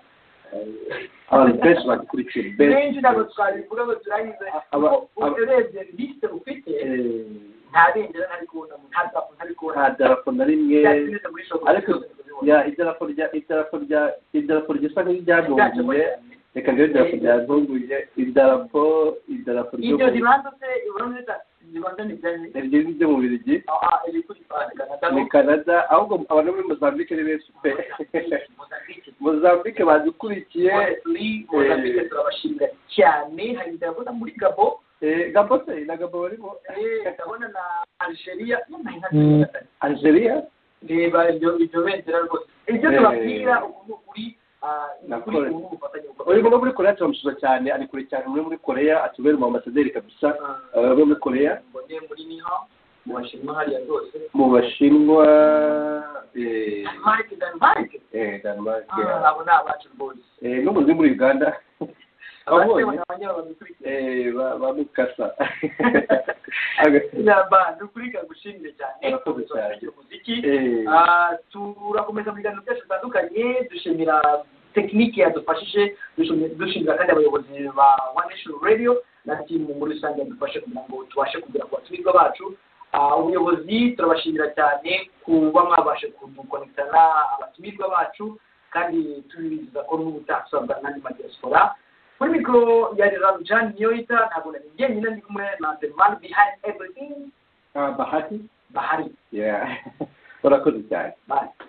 C: abantu benshi badukurikiye benshi
A: benshi ntabwo twabivuga ngo turangize
C: Aba-
A: kuko
C: aba-
A: urebye lisite ufite
C: Eh,
A: nta bendera ntari kubona nta darapo ntari kubona
C: nta darapo na rimwe
A: Byaturutse muri shoko
C: ariko
A: zose ndabibona.
C: ya idarapo rya idarapo rya idarapo risa
A: Ryacamo
C: nk'iryagonguye
A: cyane.
C: reka ndebe idarapo ryagonguye idarapo idarapo ryo
A: ibyo
C: mu-
A: ribanza se uramutse ribanza ni byane
C: iryo ni ibyo mu birigi
A: aha iri kuri Canada
C: ni canada ahubwo abantu bo muri mozambique ni benshi pe mozambique badukurikiye
A: muri Mozambique turabashimira cyane hari ndabona muri Gabo
C: eh, gabo se na gabo barimo
A: eh, ndabona na Algeria nyuma nka
C: algeria
A: reba ibyo ibyo bendera rwose ibyo
C: Eh.
A: tubabwira ubu ni ukuri ah, ni ukuri
C: Nakore.
A: ubu ni ubufatanye bukomeye.
C: urimo no muri korea turamushura cyane ari kure cyane muri muri korea atubera umu ambasaderi kabisa eh, wo muri korea
A: mbone muri niha mu Bashinwa hariya rwose
C: mu bashinwa eh,
A: Denmark Denmark
C: eh, Denmark,
A: Ah, abo ni abacu rwose
C: eh, n'umuntu uri muri uganda
A: abandi
C: abonye
A: abanyababikurikira
C: eh, ba- ba mukasa
A: namba ni ukuri kagushimire cyane
C: Urakoze cyane.
A: Turakurikira umuziki
C: Eh,
A: Ah, turakomeza mu biganiro byacu bitandukanye dushimira tekiniki yadufashije dushimi- dushimira kandi abayobozi ba one nation radio na timu muri rusange yadufashe kugira ngo tubashe kugera ku batumirwa bacu Ah, ubuyobozi turabashimira cyane kuba mwabashe kudukonekitana abatumirwa bacu kandi tubizeza ko n'ubutaha tuzabwa n'andi madiyasipora kuri mikoro yari ramjan niyoyita ntabwo nari njyenyine ndi kumwe na the man behind everything
C: ah, bahati
A: bahari
C: yeah urakoze cyane
A: bye